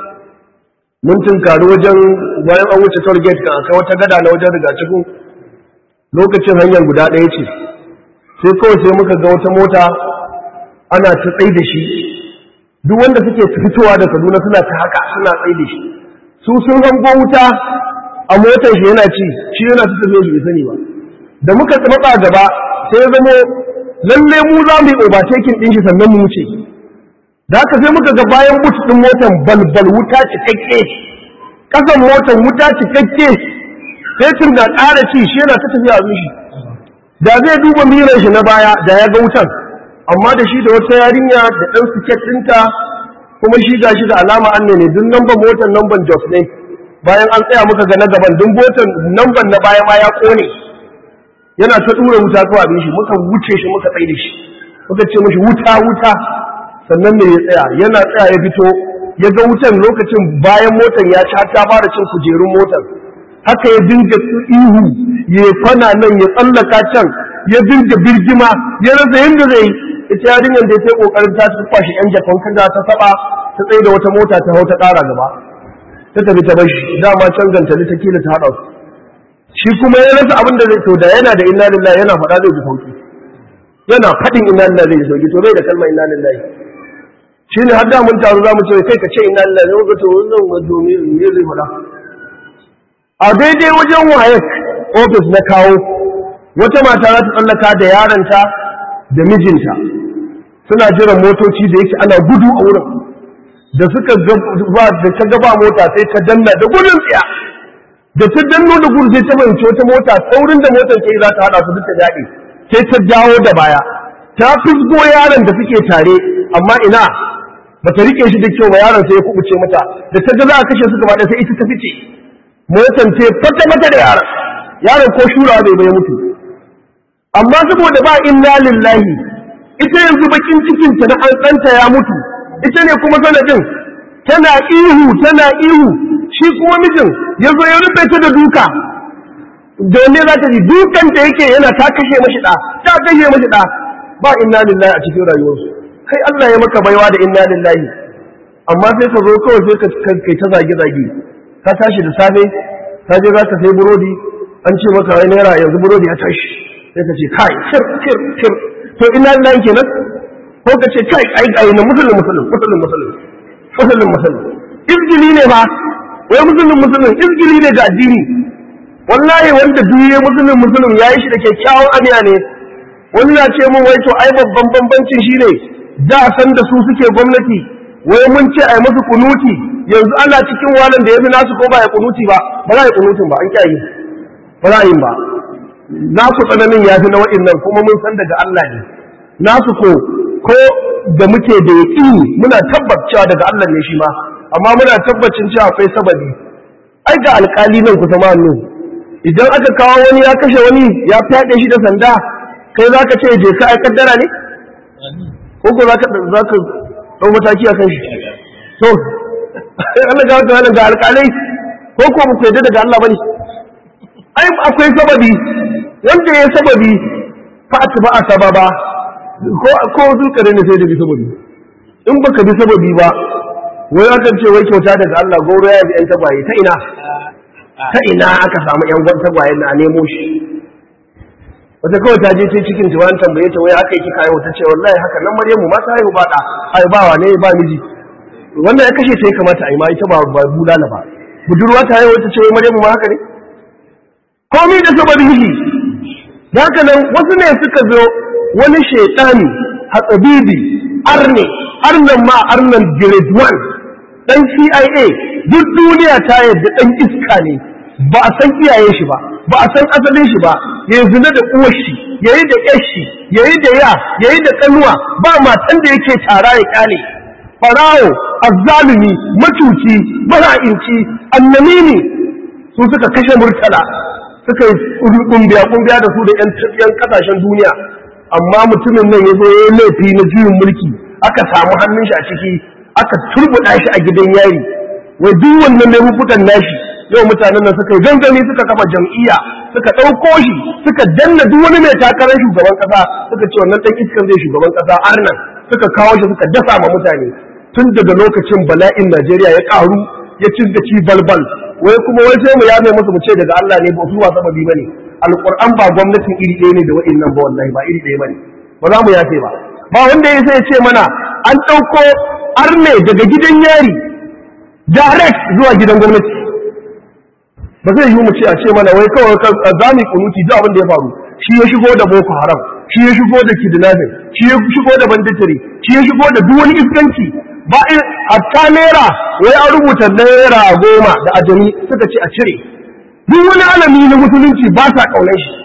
mun tunkari wajen bayan an wuce toll gate kan akai wata gada na wajen riga cikin lokacin hanyar guda ɗaya ce sai kawai sai muka ga wata mota ana ta tsai da shi duk wanda suke fitowa da Kaduna suna ta haka suna tsaye da shi su sun hango wuta a motar shi yana ci shi yana ta tafiya bai sani ba da muka matsa gaba sai ya zamo lalle mu za mu yi overtaking din shi sannan mu wuce da haka sai muka ga bayan but din motar balbal wuta cikakke kasan motar wuta cikakke sai tun da ƙara ci shi yana ta tafiya a shi da zai duba miran shi na baya da ya ga wutan amma da shi da wata yarinya da ɗan siket ɗinta kuma shi ga shi da alama an ne duk namban motar namban jos ne bayan an tsaya muka ga na gaban duk motar namban na baya ma ya ƙone yana ta ɗura wuta kawai abin shi muka wuce shi muka tsaye da shi muka ce mashi wuta wuta sannan ne ya tsaya yana tsaya ya fito ya ga wutan lokacin bayan motar ya ci ta fara cin kujerun motar haka ya dinga ihu ya fana nan ya tsallaka can ya dinga birgima ya rasa yadda zai ita yarinyar da ya sai kokarin ta tufa shi yan jakon kaga ta saba ta tsaye da wata mota ta hau ta ƙara gaba ta tafi ta bar shi dama can gantali ta kila ta haɗa su shi kuma ya rasa abin da zai to da yana da inna lillahi yana faɗa zai ji sauki yana faɗin inna lillahi zai ji sauki to bai da kalmar inna lillahi shi ne har da mun taru za mu ce kai ka ce inna lillahi zai ga to wannan wato me me zai faɗa a daidai wajen wayek ofis na kawo wata mata za ta tsallaka da yaronta da mijinta suna jiran motoci da yake ana gudu a wurin da suka ba da ta gaba mota sai ta danna da gudun tsiya da ta danno da gudu sai ta fahimci wata mota saurin da motar ke za ta hada su duk ta daɗe sai ta dawo da baya ta fisgo yaron da suke tare amma ina ba ta rike shi da kyau ba yaron sai ya kubuce mata da ta ga za a kashe su gaba da sai ita ta fice motar ce fata mata da yaron yaron ko shura bai bai mutu amma saboda ba inna lillahi ita yanzu bakin cikinta na an ɗanta ya mutu ita ne kuma sanadin tana ihu tana ihu shi kuma mijin ya zo ya rufe ta da duka domin za ta ji dukan da yake yana ta kashe mashi ɗa ta kashe mashi ɗa ba inna lillahi a cikin rayuwarsu kai Allah ya maka baiwa da inna lillahi amma sai ka zo kawai sai ka kai ta zage zage ka tashi da safe ka je za ka sai burodi an ce maka wai naira yanzu burodi ya tashi sai ka ce kai kir kir kir to ina lillahi kenan ko ka ce kai ai ai na musulun musulun musulun musulun musulun musulun izgili ne ba wai musulun musulun izgili ne ga addini wallahi wanda duniya musulun musulun ya yi shi da kyakkyawan aniya ne wani na ce mun wai to ai babban bambancin shi ne da san da su suke gwamnati wai mun ce ai musu kunuti yanzu ana cikin walan da ya fi nasu ko ba ya kunuti ba ba za a yi kunutin ba an kyayi ba za a yi ba nasu tsananin ya fi na nan kuma mun san daga Allah ne nasu ko ko da muke da yaƙini muna tabbacewa daga Allah ne shi ma amma muna tabbacin cewa akwai sababi ai ga alƙali nan kusa ma nan idan aka kawo wani ya kashe wani ya fyaɗe shi da sanda kai za ka ce je ka ai kaddara ne ko ko za ka za ka ɗau mataki a kan shi to Allah ga wata ga alƙalai ko ko ba ku yadda daga Allah bane ai akwai sababi wanda ya sababi fa ba a sababa ko ko zulkare ne sai da bi sababi in baka bi sababi ba wai aka ce wai kyauta daga Allah goro ya bi yan tagwaye ta ina ta ina aka samu yan gwan tagwaye na nemo shi wata kawai ta je ce cikin ta wani tambaye ta wai haka yake kayo ta ce wallahi haka nan Maryamu ma ta haihu ba da ai ba wa ne ba miji wannan ya kashe ta ya kamata a yi ma ita ba ba bulala ba budurwa ta haihu ta ce wai Maryamu ma haka ne komai da sababin shi haka nan wasu ne suka zo wani shaitani hatsabibi arne arnan ma arnan grade 1 dan CIA duk duniya ta yadda dan iska ne ba a san iyaye shi ba ba a san asalin shi ba ya zina da uwar shi yayi da yar shi yayi da ya yayi da kanuwa ba matan da yake tara ya kyale farawo azzalumi macuci bara'inci annamimi su suka kashe murtala suka yi kumbiya kumbiya da su da yan kasashen duniya amma mutumin nan ya zo ya yi laifi na juyin mulki aka samu hannun shi a ciki aka turbuɗa shi a gidan yari wai duk wannan laifukan nashi yau mutanen nan suka yi gangami suka kafa jam'iyya suka ɗauko shi suka danna duk wani mai takarar shugaban ƙasa suka ce wannan ɗan iskan zai shugaban ƙasa arnan suka kawo shi suka dasa ma mutane tun daga lokacin bala'in Najeriya ya ƙaru ya ci da ci balbal wai kuma wai sai mu yame musu mu ce daga Allah ne ba su wasa babi bane alquran ba gwamnatin iri ɗaya ne da wa'annan ba wallahi ba iri ɗaya bane ba za mu yafe ba ba wanda ya sai ce mana an ɗauko arne daga gidan yari direct zuwa gidan gwamnati ba zai yi mu ce a ce mana wai kawai za mu kunuti duk abin da ya faru shi ya shigo da boko haram shi ya shigo da kidnapping shi ya shigo da banditiri shi ya shigo da duk wani iskanci ba hatta naira wai an rubuta naira goma da ajami suka ce a cire duk wani alami na musulunci ba sa kaunar shi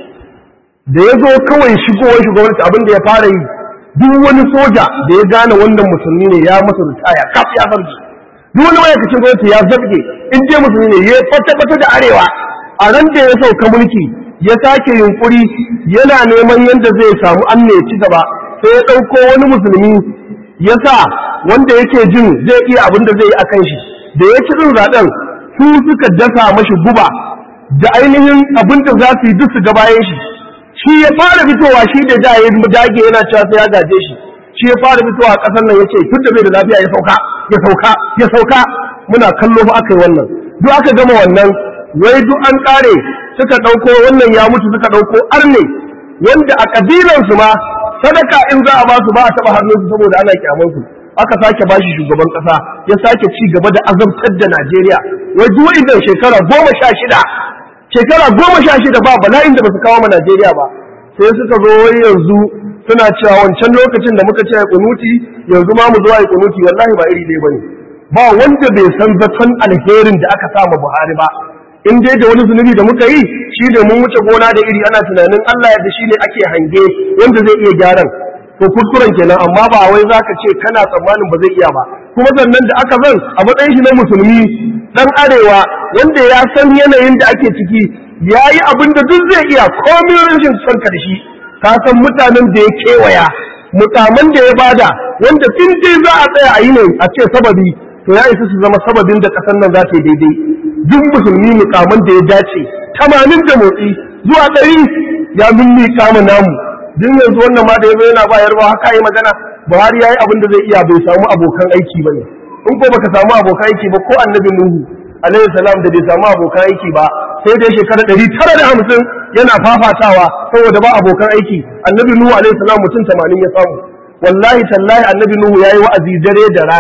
da ya zo kawai shigowar shugabanci abin da ya fara yi duk wani soja da ya gane wannan musulmi ne ya masa ritaya kaf ya zargi duk wani ma'aikacin gwamnati ya zarge in je musulmi ne ya fata da arewa a ran da ya sauka mulki ya sake yunkuri yana neman yadda zai samu an ne ci gaba sai ya ɗauko wani musulmi ya sa wanda yake jin zai iya abin da zai yi a kan shi da ya ci ɗin zaɓen su suka dasa mashi guba da ainihin abin da za su yi duk su ga bayan shi shi ya fara fitowa shi da da ya dage yana cewa sai ya gaje shi shi ya fara fitowa a ƙasar nan ya ce tun da bai da lafiya ya sauka ya sauka ya sauka muna kallo fa aka yi wannan duk aka gama wannan wai duk an ƙare suka ɗauko wannan ya mutu suka ɗauko arne wanda a ƙabilansu ma sadaka in za a ba su ba a taɓa hannunsu saboda ana kyamansu aka sake ba shi shugaban ƙasa ya sake ci gaba da azabtar da Najeriya wai duk idan shekara goma sha shida shekara goma sha shida ba bala'in da ba su kawo ma Najeriya ba sai suka zo wai yanzu suna cewa wancan lokacin da muka ce a kunuti yanzu ma mu zo a kunuti wallahi ba iri ɗaya bane ba wanda bai san zaton alherin da aka sa ma Buhari ba in dai da wani zunubi da muka yi shi ne mun wuce gona da iri ana tunanin Allah yadda shi ne ake hange wanda zai iya gyaran to kuskuren kenan amma ba wai zaka ce kana tsammanin ba zai iya ba kuma sannan da aka zan a matsayin shi na musulmi dan arewa wanda ya san yanayin da ake ciki ya yi abin da duk zai iya komin rashin son karshe ka san mutanen da ya kewaya mutanen da ya bada wanda tun dai za a tsaya a yi ne a ce sababi to ya isa su zama sababin da kasan nan za ta yi daidai duk musulmi mukaman da ya dace tamanin da motsi zuwa ɗari ya mimmi kama namu duk yanzu wannan ma da ya zo yana bayar ba haka yi magana buhari ya yi abin da zai iya bai samu abokan aiki ba ne in ko baka samu abokan aiki ba ko annabi nuhu alaihi salam da bai samu abokan aiki ba sai dai shekara ɗari tara da hamsin yana fafatawa saboda ba abokan aiki annabi nuhu alaihi salam mutum tamanin ya samu wallahi tallahi annabi nuhu ya yi wa'azi dare da rana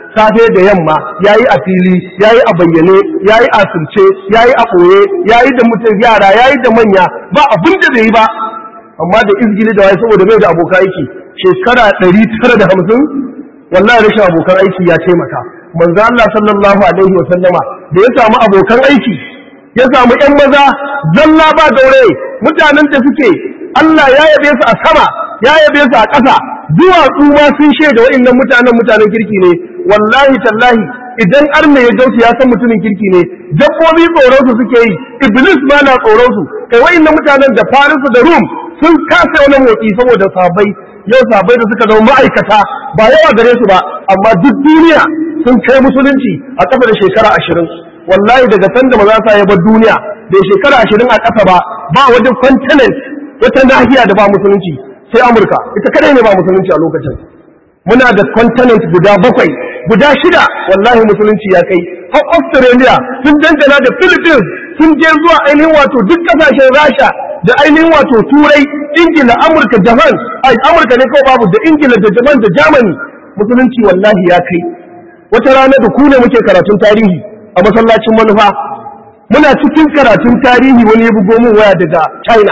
safe da yamma yayi a fili yayi a bayyane yayi a sulce yayi a ɓoye yayi da mutum yara yayi da manya ba abin da bai yi ba amma da izgili da waye saboda bai da abokan aiki shekara ɗari tara da hamsin wallahi rashin abokan aiki ya taimaka manzo Allah sallallahu alaihi wa sallama da ya samu abokan aiki ya samu ƴan maza zalla ba gaure mutanen da suke Allah ya yabe su a sama ya yabe su a ƙasa duwatsu ma sun shaida wa'annan mutanen mutanen kirki ne wallahi tallahi idan arme ya gausu ya san mutumin kirki ne dabbobi tsoron su suke yi iblis ma na tsoron su kai wa'annan mutanen da farisu da rum sun kasa wani motsi saboda sabai yau sabai da suka zama ma'aikata ba yawa gare su ba amma duk duniya sun kai musulunci a kafa da shekara ashirin wallahi daga sanda maza sa ya bar duniya da shekara ashirin a ƙasa ba ba wajen continent wata nahiya da ba musulunci sai amurka ita kadai ne ba musulunci a lokacin muna da continent guda bakwai guda shida wallahi musulunci ya kai har australia sun dangana da philippines sun je zuwa ainihin wato duk kasashen rasha da ainihin wato turai ingila amurka japan ai amurka ne kawai babu da ingila da japan da germany musulunci wallahi ya kai wata rana da ku ne muke karatun tarihi a masallacin manufa muna cikin karatun tarihi wani ya bugo min waya daga china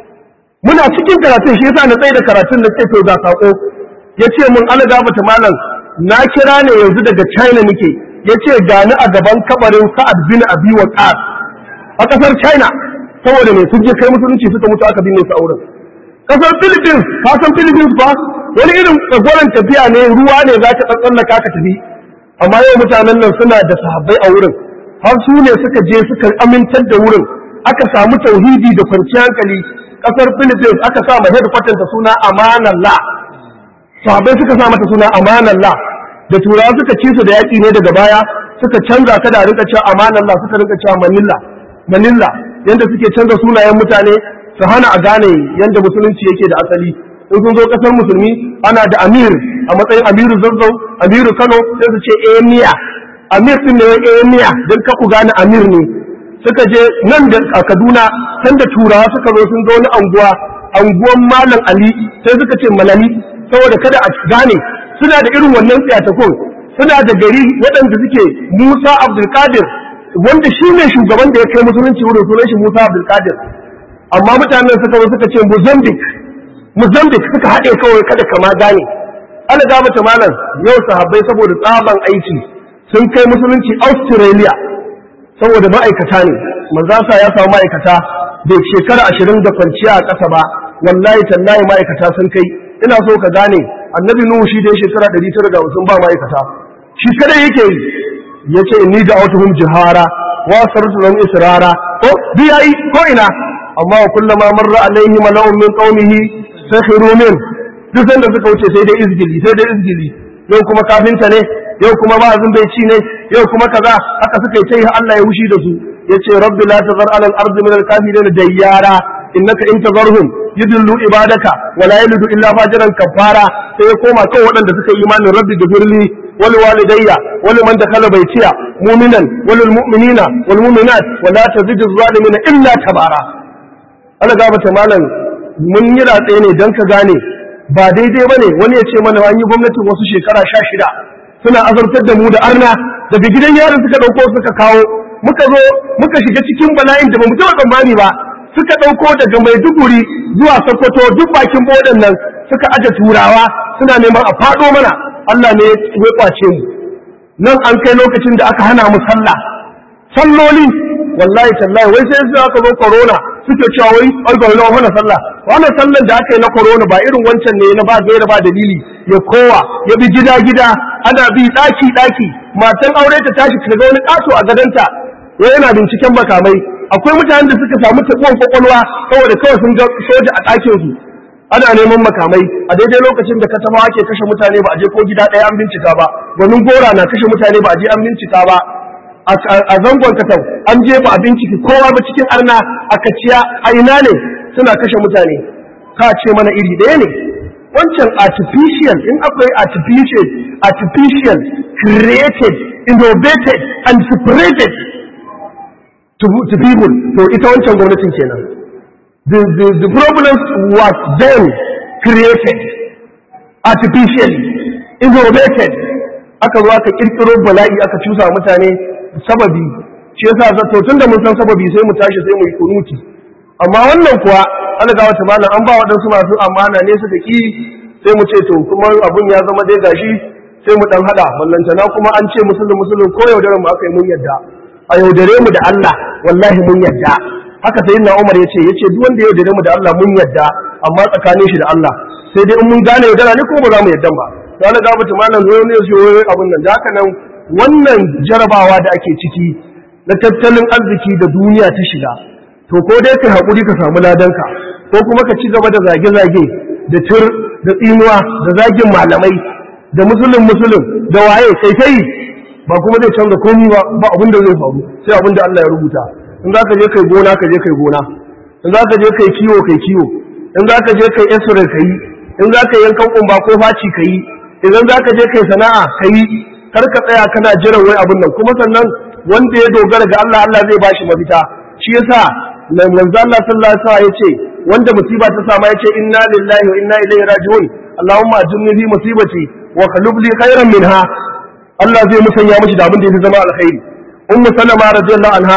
muna cikin karatun shi yasa na tsaye da karatun na ce to ga sako ya ce mun ala gafata malam na kira ne yanzu daga china nake ya ce gani a gaban kabarin sa'ad bin abi waqas a kasar china saboda me sun je kai musulunci suka mutu aka binne su a wurin kasar philippines ka san philippines ba wani irin tsagoran tafiya ne ruwa ne za ka tsallaka ka tafi amma yau mutanen nan suna da sahabbai a wurin har su ne suka je suka amintar da wurin aka samu tauhidi da kwanciyar hankali kasar philippines aka sa ma headquarter ta suna amanallah sahabbai suka sa mata suna amanallah da turawa suka ci su da yaƙi ne daga baya suka canza ta da rinka cewa amanallah suka rinka cewa manilla manilla yanda suke canza sunayen mutane su hana a gane yanda musulunci yake da asali in sun zo kasar musulmi ana da amir a matsayin amiru zazzau amiru kano sai su ce emiya amir din ne emiya don ka ku gane amir ne suka je nan da a kaduna can da turawa suka zo sun zo wani anguwa anguwan malam ali sai suka ce malali saboda kada a gane suna da irin wannan tsiyatakon suna da gari waɗanda suke musa abdulkadir wanda shi ne shugaban da ya kai musulunci wurin sunan shi musa abdulkadir amma mutanen suka zo suka ce mozambique mozambique suka haɗe kawai kada kama gane ana ga mata malam yau sahabbai saboda tsaban aiki sun kai musulunci australia saboda ma'aikata ne manzasa ya samu ma'aikata da shekara ashirin da kwanciya a ƙasa ba wallahi tallahi ma'aikata sun kai ina so ka gane annabi nuhu shi dai shekara ɗari tara da hamsin ba ma'aikata shi kadai yake yi ya ce inni da autuhum jihara wa sartu lahum israra ko bi yayi ko ina amma wa kullama marra alaihi mala'un min qaumihi sakhiru min duk sanda suka wuce sai dai izgili sai dai izgili yau kuma kafinta ne yau kuma ma'azin bai ci ne yau kuma kaza haka suka yi sai Allah ya wushi da su yace rabbi la tazar ala al-ardi min al-kafirin dayyara innaka in tazarhum yudillu ibadaka wa la yalidu illa fajiran kafara sai ya koma kan waɗanda suka yi imanin rabbi gafirli wal walidayya wal man dakhala baytiya mu'minan wal mu'minina wal mu'minat wa la tazidu zalimina illa tabara Allah ga mata malam mun yi ratse ne dan ka gane ba daidai bane wani ya ce mana an yi gwamnatin wasu shekara sha shida suna azartar da mu da arna daga gidan yaron suka dauko suka kawo muka zo muka shiga cikin bala'in da bamu taɓa tsammani ba suka dauko daga Maiduguri zuwa Sokoto duk bakin bodan nan suka aje turawa suna neman a fado mana Allah ne ya kwace mu nan an kai lokacin da aka hana mu sallah salloli wallahi tallahi wai sai su aka zo corona suke cewa wai an ga wani mana sallah wannan sallan da aka yi na corona ba irin wancan ne na ba gaira ba dalili ya kowa ya bi gida gida ana bi daki daki matan aure ta tashi ta ga wani kaso a gadanta wai yana binciken makamai akwai mutanen da suka samu tabuwan kwakwalwa saboda kawai sun ga soja a ɗakin su ana neman makamai a daidai lokacin da katama ake kashe mutane ba a je ko gida ɗaya an bincika ba domin gora na kashe mutane ba a je an bincika ba a zangon katau an je ba a binciki kowa ba cikin arna a kaciya a ina ne suna kashe mutane ka ce mana iri ɗaya ne wancan artificial in akwai artificial artificial created innovated and separated to, to people to ita wancan gwamnatin kenan the, the, the problem was then created artificially innovated aka zo aka kirkiro bala'i aka cusa mutane sababi shi yasa to tunda mun san sababi sai mu tashi sai mu yi kunuti amma wannan kuwa alga wata malam an ba waɗansu masu amana ne suka ki sai mu ce to kuma abun ya zama dai gashi sai mu dan hada ballantana kuma an ce musulun musulun ko yaudarar mu aka yi mun yadda a yaudare mu da Allah wallahi mun yadda haka sai na Umar ya ce ya ce duk wanda ya yaudare mu da Allah mun yadda amma tsakanin shi da Allah sai dai in mun gane yaudara ne ko ba za mu yadda ba to Allah ga mutum malam zo ne shi abun nan da haka nan wannan jarabawa da ake ciki na tattalin arziki da duniya ta shiga to ko dai kai hakuri ka samu ladanka ko kuma ka ci gaba da zage-zage da tur da tsinuwa da zagin malamai da musulun musulun da waye kai kai ba kuma zai canza komai ba ba abin da zai faru sai abin da Allah ya rubuta in za ka je kai gona ka je kai gona in za ka je kai kiwo kai kiwo in za ka je kai esure ka yi in za ka yankan kumba ko faci ka yi idan za ka je kai sana'a ka yi kar ka tsaya kana jiran wai abin nan kuma sannan wanda ya dogara ga Allah Allah zai bashi mafita shi yasa manzo Allah sallallahu alaihi wasallam yace wanda musiba ta sama yace inna lillahi wa inna ilaihi raji'un Allahumma ajirni fi musibati wa qlub li khairan minha Allah zai musanya mishi da abin da yake zama alkhairi ummu salama radiyallahu anha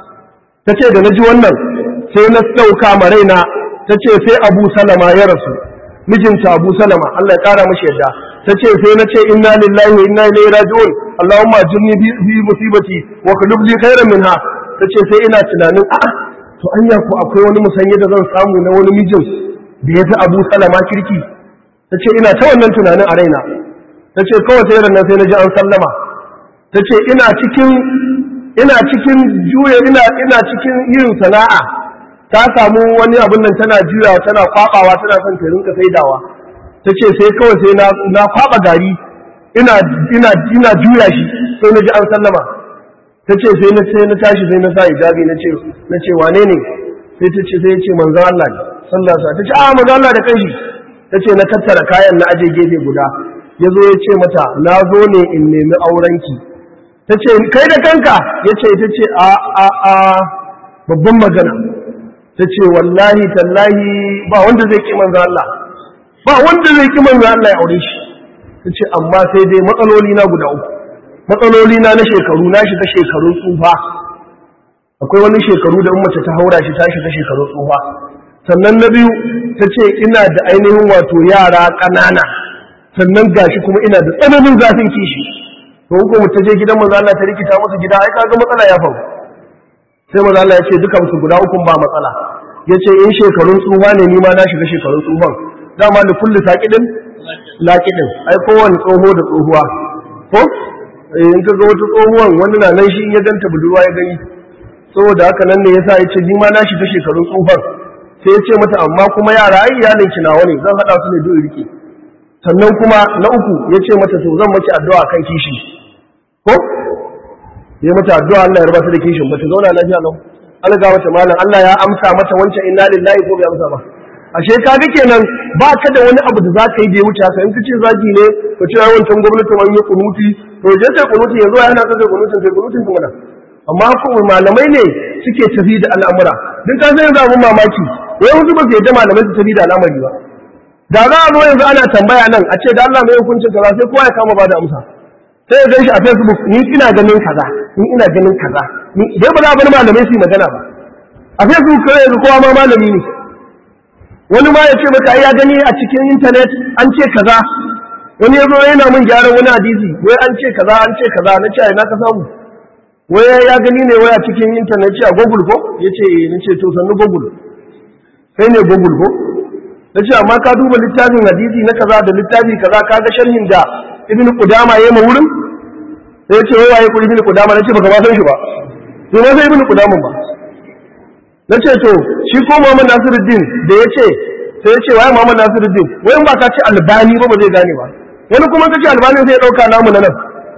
tace da naji wannan sai na sauka ma raina tace sai Abu Salama ya rasu mijinta Abu Salama Allah ya kara mishi yadda tace sai na ce inna lillahi wa inna ilaihi raji'un Allahumma ajirni fi musibati wa qlub li khairan minha tace sai ina tunanin a'a to anya ko akwai wani musanye da zan samu na wani mijin da ya fi Abu Salama kirki tace ina ta wannan tunanin a raina ta ce kawai sai ranar sai na ji an sallama ta ce ina cikin ina cikin juya ina ina cikin yin sana'a ta samu wani abin nan tana juyawa tana kwabawa tana son ta rinka saidawa ta ce sai kawai sai na na kwaba gari ina ina ina juya shi sai na ji an sallama ta ce sai na sai na tashi sai na sa hijabi na ce na ce wane ne sai ta ce sai ya ce manzon Allah ne sallallahu alaihi wasallam ta ce a manzon Allah da kanshi ta ce na tattara kayan na aje gefe guda ya zo ya ce mata na zo ne in nemi aurenki ta ce kai da kanka ya ce ta ce a a a babban magana ta ce wallahi tallahi ba wanda zai ki manzo Allah ba wanda zai ki manzo Allah ya aure shi ta ce amma sai dai matsaloli na guda uku matsaloli na na shekaru na shiga shekarun tsufa akwai wani shekaru da mace ta haura shi ta shiga shekarun tsufa sannan na biyu ta ce ina da ainihin wato yara ƙanana sannan gashi kuma ina da tsananin zafin kishi to ko mu ta je gidan manzo Allah ta rikita musu gida ai kaga matsala ya faru sai manzo Allah ya ce dukan su guda uku ba matsala yace in shekarun tsufa ne ni ma na shiga shekarun tsufan dama da kullu saqidin laqidin ai kowanne tsoho da tsohuwa ko in ka ga wata tsohuwan wani na nan shi in ya ganta budurwa ya gani saboda haka nan ne yasa yace ni ma na shiga shekarun tsufan sai ya ce mata amma kuma yara ai iyalin ki nawa ne zan hada su ne duk rike sannan kuma na uku ya ce mata to zan maki addu'a kan kishi ko ya mata addu'a Allah ya raba ta da kishin ba ta zauna lafiya lau Allah ga mata malam Allah ya amsa mata wancan inna lillahi ko bai amsa ba ashe ka ga kenan ba ka da wani abu da zaka yi da ya wuce haka in ka ce zagi ne ka ce ai wancan gwamnati man yi kunuti to je sai kunuti yanzu yana ta sai kunutin sai kunutin kuma amma ko malamai ne suke tafi da al'amura din ka san yanzu abun mamaki wai wasu ba su yadda malamai su tafi da al'amari ba da za a zo yanzu ana tambaya nan a ce da Allah mai hukuncin kaza sai kowa ya kama ba da amsa sai ya gan shi a Facebook ni ina ganin kaza ni ina ganin kaza ni dai ba za a bar malamai su yi magana ba a Facebook kawai yanzu kowa ma malami ne wani ma ya ce maka ya gani a cikin internet an ce kaza wani ya zo yana min gyaran wani hadisi wai an ce kaza an ce kaza na ce na ka samu wai ya gani ne wai a cikin internet ce a Google ko ya ce ni ce to sannu Google sai ne Google ko na ce amma ka duba littafin hadisi na kaza da littafi kaza ka ga sharhin da ibn qudama yayi ma wurin sai ya ce wai waye ku ibn qudama na ce baka ba san shi ba sai ma sai ibn qudama ba na ce to shi ko Muhammad Nasiruddin da ya ce sai ya ce waye Muhammad Nasiruddin wai in ba ka ce albani ba ba zai gane ba wani kuma ka ce albani sai ya dauka namu na nan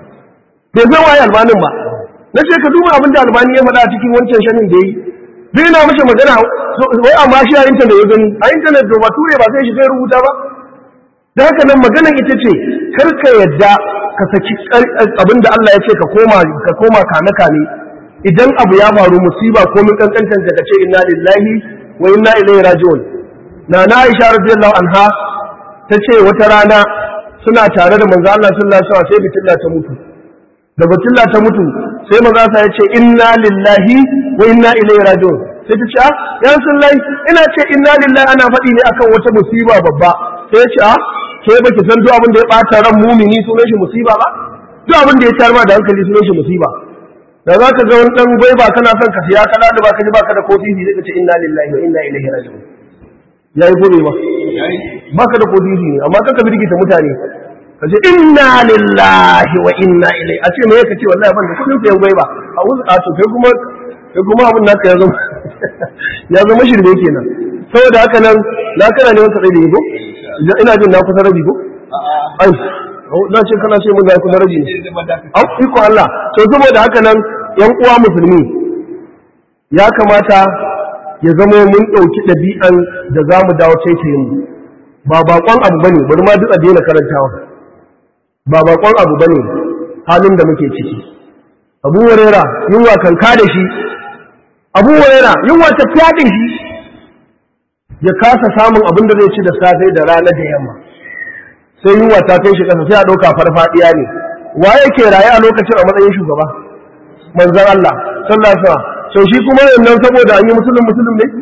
bai san waye albanin ba na ce ka duba abin da albani ya faɗa a cikin wancan sharhin da yayi zai na mashi magana wai amma shi a intanet ya gani a intanet da bature ba sai shi sai rubuta ba da haka nan maganan ita ce kar ka yadda ka saki abin da Allah ya ce ka koma ka koma kame kame idan abu ya faru musiba ko min kankantan ka ce inna lillahi wa inna ilaihi raji'un na na Aisha radiyallahu anha ta ce wata rana suna tare da manzo Allah sallallahu alaihi wasallam sai fitilla ta mutu da fitilla ta mutu sai manzo Allah ya ce inna lillahi wa inna ilaihi raji'un sai ta ce a ya rasulullahi ina ce inna lillahi ana faɗi ne akan wata musiba babba sai ya ce a ke baki san duk abin da ya ɓata ran mumini sunan shi musiba ba duk abin da ya tayar ma da hankali sunan shi musiba da za ka ga wani ɗan gwai ba kana son ka siya kana da ba ka ji ba ka da kofi sai ka ce inna lillahi wa inna ilaihi raji'un ya yi gobe ba ba ka da kofi ne amma kan ka birgita mutane ka ce inna lillahi wa inna ilaihi a ce me ka ce wallahi ban da kudin sayan gwai ba a wuzu a to kai kuma kai kuma abin naka ya zama ya zama shirme kenan saboda haka nan na kana ne wata tsaye ko ina jin na kusa rabi ko ai na ce kana ce mun na kusa rabi ne au iko Allah to saboda haka nan yan uwa musulmi ya kamata ya zama mun ɗauki ɗabi'an da za mu dawo taitayin mu ba baƙon abu bane bari ma duk a daina karantawa ba baƙon abu bane halin da muke ciki abu warera yunwa kanka da shi abu warera yunwa ta fyaɗe shi ya kasa samun abin da zai ci da safe da rana da yamma sai yunwa ta kai shi ƙasa sai a ɗauka farfaɗiya ne wa yake raye a lokacin a matsayin shugaba manzan Allah sallallahu alaihi wasallam to shi kuma yannan saboda an yi musulun musulun ne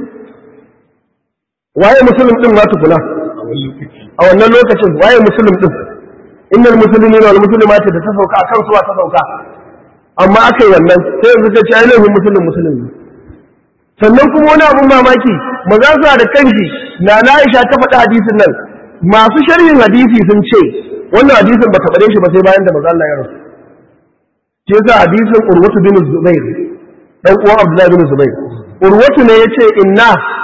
waye musulun din ma tukuna a wannan lokacin waye musulun din innal muslimina wal muslimati da ta sauka akan suwa ta sauka amma aka yi wannan sai yanzu ta ce ainihin musulun musulun ne sannan kuma wani abun mamaki maza su da kanshi na na Aisha ta faɗi hadisin nan masu sharhin hadisi sun ce wannan hadisin ba ta faɗe shi ba sai bayan da maza Allah ya rasu shi yasa hadisin Urwatu bin Zubair dan uwan Abdullahi bin Zubair Urwatu ne yace inna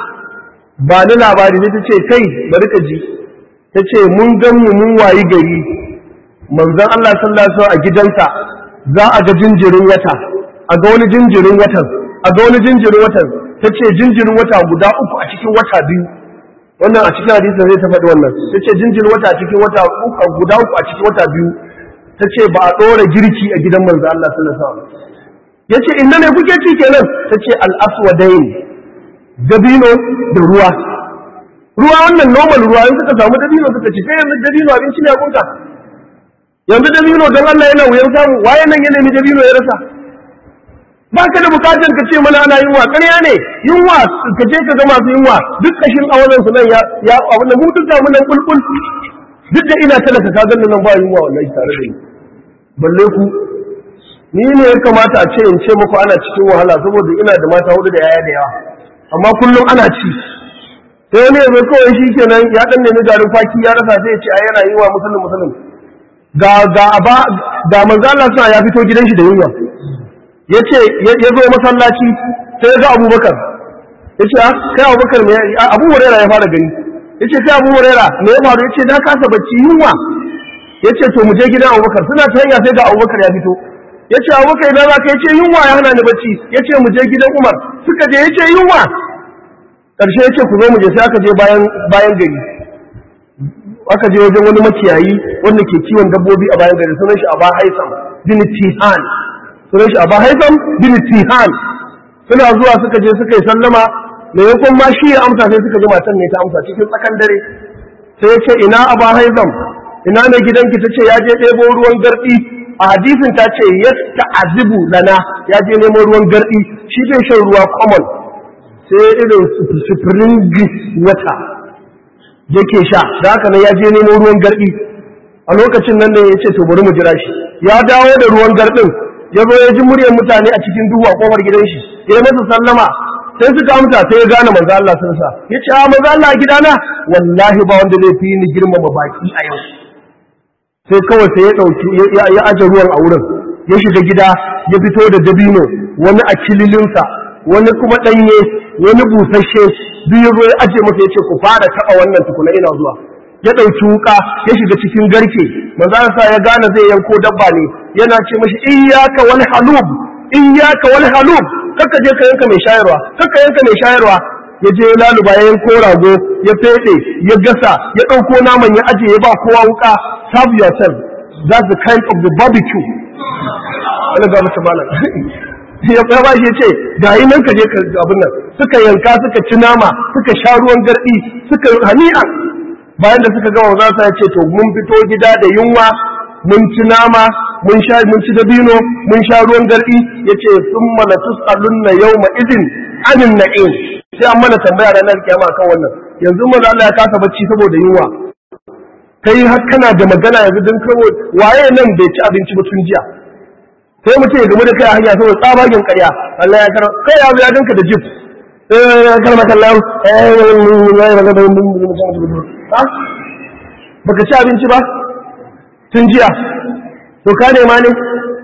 ba ni labari ne tace kai bari ka ji tace mun gan mu mun wayi gari manzon Allah sallallahu alaihi wasallam a gidansa za a ga jinjirin wata a ga wani jinjirin watan a ga wani jinjirin watan tace jinjirin wata guda uku a cikin wata biyu wannan a cikin hadisi zai ta faɗi wannan tace jinjirin wata a cikin wata uku guda uku a cikin wata biyu tace ba a ɗora girki a gidan manzon Allah sallallahu alaihi wasallam ya ce inda ne kuke ci kenan ta ce al'aswadain dabino da ruwa ruwa wannan normal ruwa yanzu ka samu dabino suka ci sai yanzu dabino abinci ne a kunka yanzu dabino don Allah yana wuyan samu waye nan ya nemi dabino ya rasa ba ka da bukatar ka ce mana ana yunwa ƙarya ne yunwa ka je ka ga masu yunwa duk kashin awalan su nan ya ya abin da mu duk da mun nan kulkul duk da ina talaka ka ganin nan ba yunwa wallahi tare da ni balle ku ni ne ya kamata a ce in ce muku ana cikin wahala saboda ina da mata hudu da yaya da yawa amma kullum ana ci sai wani yanzu kawai shi kenan ya dan nemi garin kwaki ya rasa sai ya ce a yana yi wa musulun musulun ga ga ba ga manzo Allah suna ya fito gidan shi da yunwa yace ya zo masallaci sai ya ga Abubakar yace a kai Abubakar me Abu Hurairah ya fara gani yace kai Abu Hurairah me ya faru yace na kasa bacci yunwa yace to mu je gidan Abubakar suna ta hanya sai ga Abubakar ya fito ya ce abu kai za ka yace yunwa ya hana ni bacci ya ce mu je gidan umar suka je ya ce yunwa ƙarshe ya ce ku zo mu je sai aka je bayan bayan gari aka je wajen wani makiyayi wanda ke kiwon dabbobi a bayan gari sunan shi aba haisam bin tihan sunan shi aba haisam bin tihan suna zuwa suka je suka yi sallama maimakon ma shi ya amsa sai suka ji matan ne ta amsa cikin tsakan dare sai ya ce ina aba haisam ina ne gidanki ta ce ya je ɗebo ruwan garɗi a hadisin ta ce yasta azibu lana ya je neman ruwan gardi shi bai shan ruwa common sai irin spring wata yake sha da haka nan ya je neman ruwan gardi a lokacin nan ne ya ce to bari mu jira shi ya dawo da ruwan gardin ya zo ya ji muryar mutane a cikin duhu a kofar gidan shi ya masa sallama sai suka amsa sai ya gane manzo Allah sun sa ya ce a manzo Allah gidana wallahi ba wanda zai fi ni girmama baki a yau sai kawai sai ya ɗauki ya aje ruwan a wurin ya shiga gida ya fito da dabino wani a kililinsa wani kuma ɗanye wani busasshe duk ya zo ya aje masa ya ce ku fara taɓa wannan tukuna ina zuwa ya ɗauki wuka ya shiga cikin garke manzo sa ya gane zai yanko dabba ne yana ce mashi iyyaka wal halub iyyaka wal halub kaka je ka yanka mai shayarwa kaka yanka mai shayarwa ya je laluba ya yanko rago ya fede ya gasa ya ɗauko naman ya aje ya ba kowa wuka serve yourself that's the kind of the barbecue wani ga mutu malam ya ba shi ce ga yi nan ka je ka abin nan suka yanka suka ci nama suka sha ruwan gardi suka hani'a bayan da suka gama za su ce to mun fito gida da yunwa mun ci nama mun sha mun ci dabino mun sha ruwan gardi yace summa la tusalunna yawma idin anin na'im sai an mana tambaya ranar kiyama kan wannan yanzu manzo Allah ya kasa bacci saboda yunwa kai har kana da magana yanzu din kawo waye nan bai ci abinci ba tun jiya sai mutum ya gamu da kai a hanya saboda tsabagen ƙarya Allah ya karo kai ya ya dinka da jip eh kalma kallahu eh baka ci abinci ba tun jiya to ka nema ne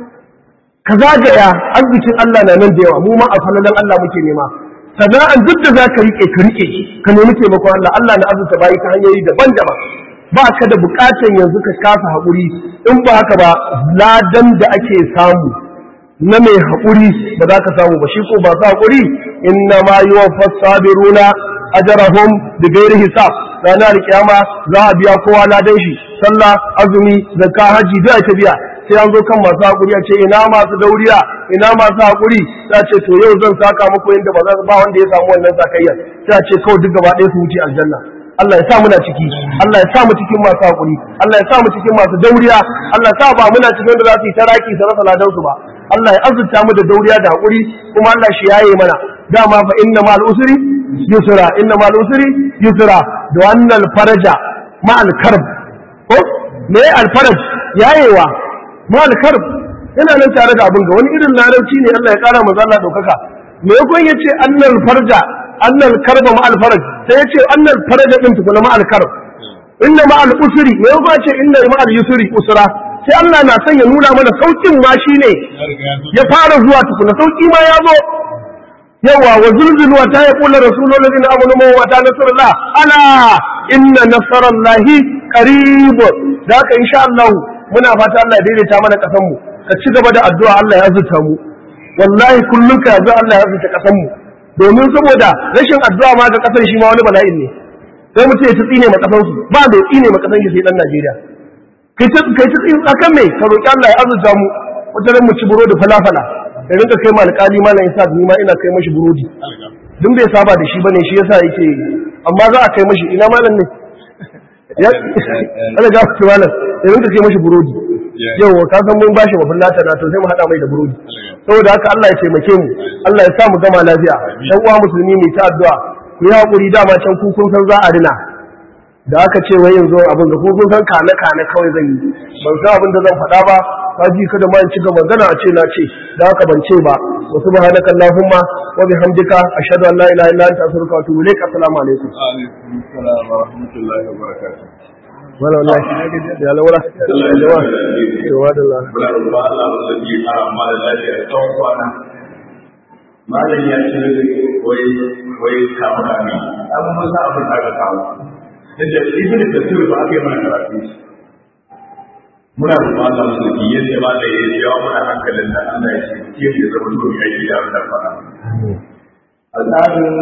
ka zagaya arzikin Allah na nan da yawa mu ma a falalan Allah muke nema sana'an duk da za ka rike ka rike ka nemi taimakon Allah Allah na arzuta bayi ta hanyoyi daban-daban ba ka da bukatan yanzu ka kasa haƙuri in ba haka ba ladan da ake samu na mai haƙuri ba za ka samu ba shi ko ba su haƙuri inna ma yi wa fasabiruna ajarahum da gairi hisab ranar kiyama za a biya kowa ladan shi sallah azumi zakka haji da ta biya sai an zo kan masu haƙuri a ce ina masu dauriya ina masu haƙuri ta ce to yau zan saka muku inda ba za ba wanda ya samu wannan sakayyar sai a ce kawai duk gaba ɗaya su wuce aljanna Allah ya sa muna ciki Allah ya sa mu cikin masu haƙuri Allah ya sa mu cikin masu dauriya Allah ya sa ba muna cikin da za su yi taraki su rasa ladan su ba Allah ya azurta mu da dauriya da haƙuri kuma Allah shi yaye mana dama fa inna ma'al usri yusra inna ma'al usri yusra da wannan faraja ma'al karb ko me al faraj yayewa ma'al karb yana nan tare da abin ga wani irin larabci ne Allah ya kara manzo Allah daukaka me yakon yace annal farja annal karba ma'al faraj sai yace annal faraja din tukuna ma'al karb inna ma'al usri me yakon yace inna ma'al yusri usra sai Allah na son ya nuna mana saukin ma shine ya fara zuwa tukuna sauki ma ya zo yawa wa zulzulu wa ta yaqulu rasulul ladina amanu wa ta nasrullah ala inna nasrallahi qarib da haka insha Allah muna fata Allah ya daidaita mana kasan mu ka ci gaba da addu'a Allah ya azurta mu wallahi kullun ka yanzu Allah ya azurta kasan mu domin saboda rashin addu'a ma ga kasan shi ma wani bala'in ne sai mutum ya tsine ma kasan su ba mai tsine ma kasan shi sai dan Najeriya kai ta kai ta tsine akan me ka roki Allah ya azurta mu wata mu ci burodi falafala da rinka kai ma alƙali malam isa ni ma ina kai mashi burodi duk bai saba da shi bane shi yasa yake amma za a kai mashi ina malam ne ya Allah ga ku malam da rinka kai mashi burodi yau ka san mun bashi mafin lata na to sai mu hada mai da burodi saboda haka Allah ya taimake mu Allah ya sa mu gama lafiya dan uwa musulmi mai ta addu'a ku yi hakuri dama can ku kun san za a rina da aka ce wai yanzu abin da kun san kane kane kawai zan yi ban san abin da zan faɗa ba ka ji kada ma in ci gaba magana a ce na ce da haka ban ce ba wa subhanaka allahumma wa bihamdika ashhadu an la ilaha illa anta astaghfiruka wa atubu ilaik assalamu alaikum alaikum assalam wa rahmatullahi wa barakatuh wala wallahi ya lawala yawa yawa da Allah Bula ruwa Allah ba zai yi a amma da lafiya tsawon kwana. Malam ya ce wai wai kama kame. An mun sa abin da aka kawo. Yadda ibn Kasir ba aka yi mana karatu. Muna roƙon Allah mu sauki yadda ma da ya jawo mana hankalin da Allah ya ce ke da zama to mai aiki da abin da fara. A tsarin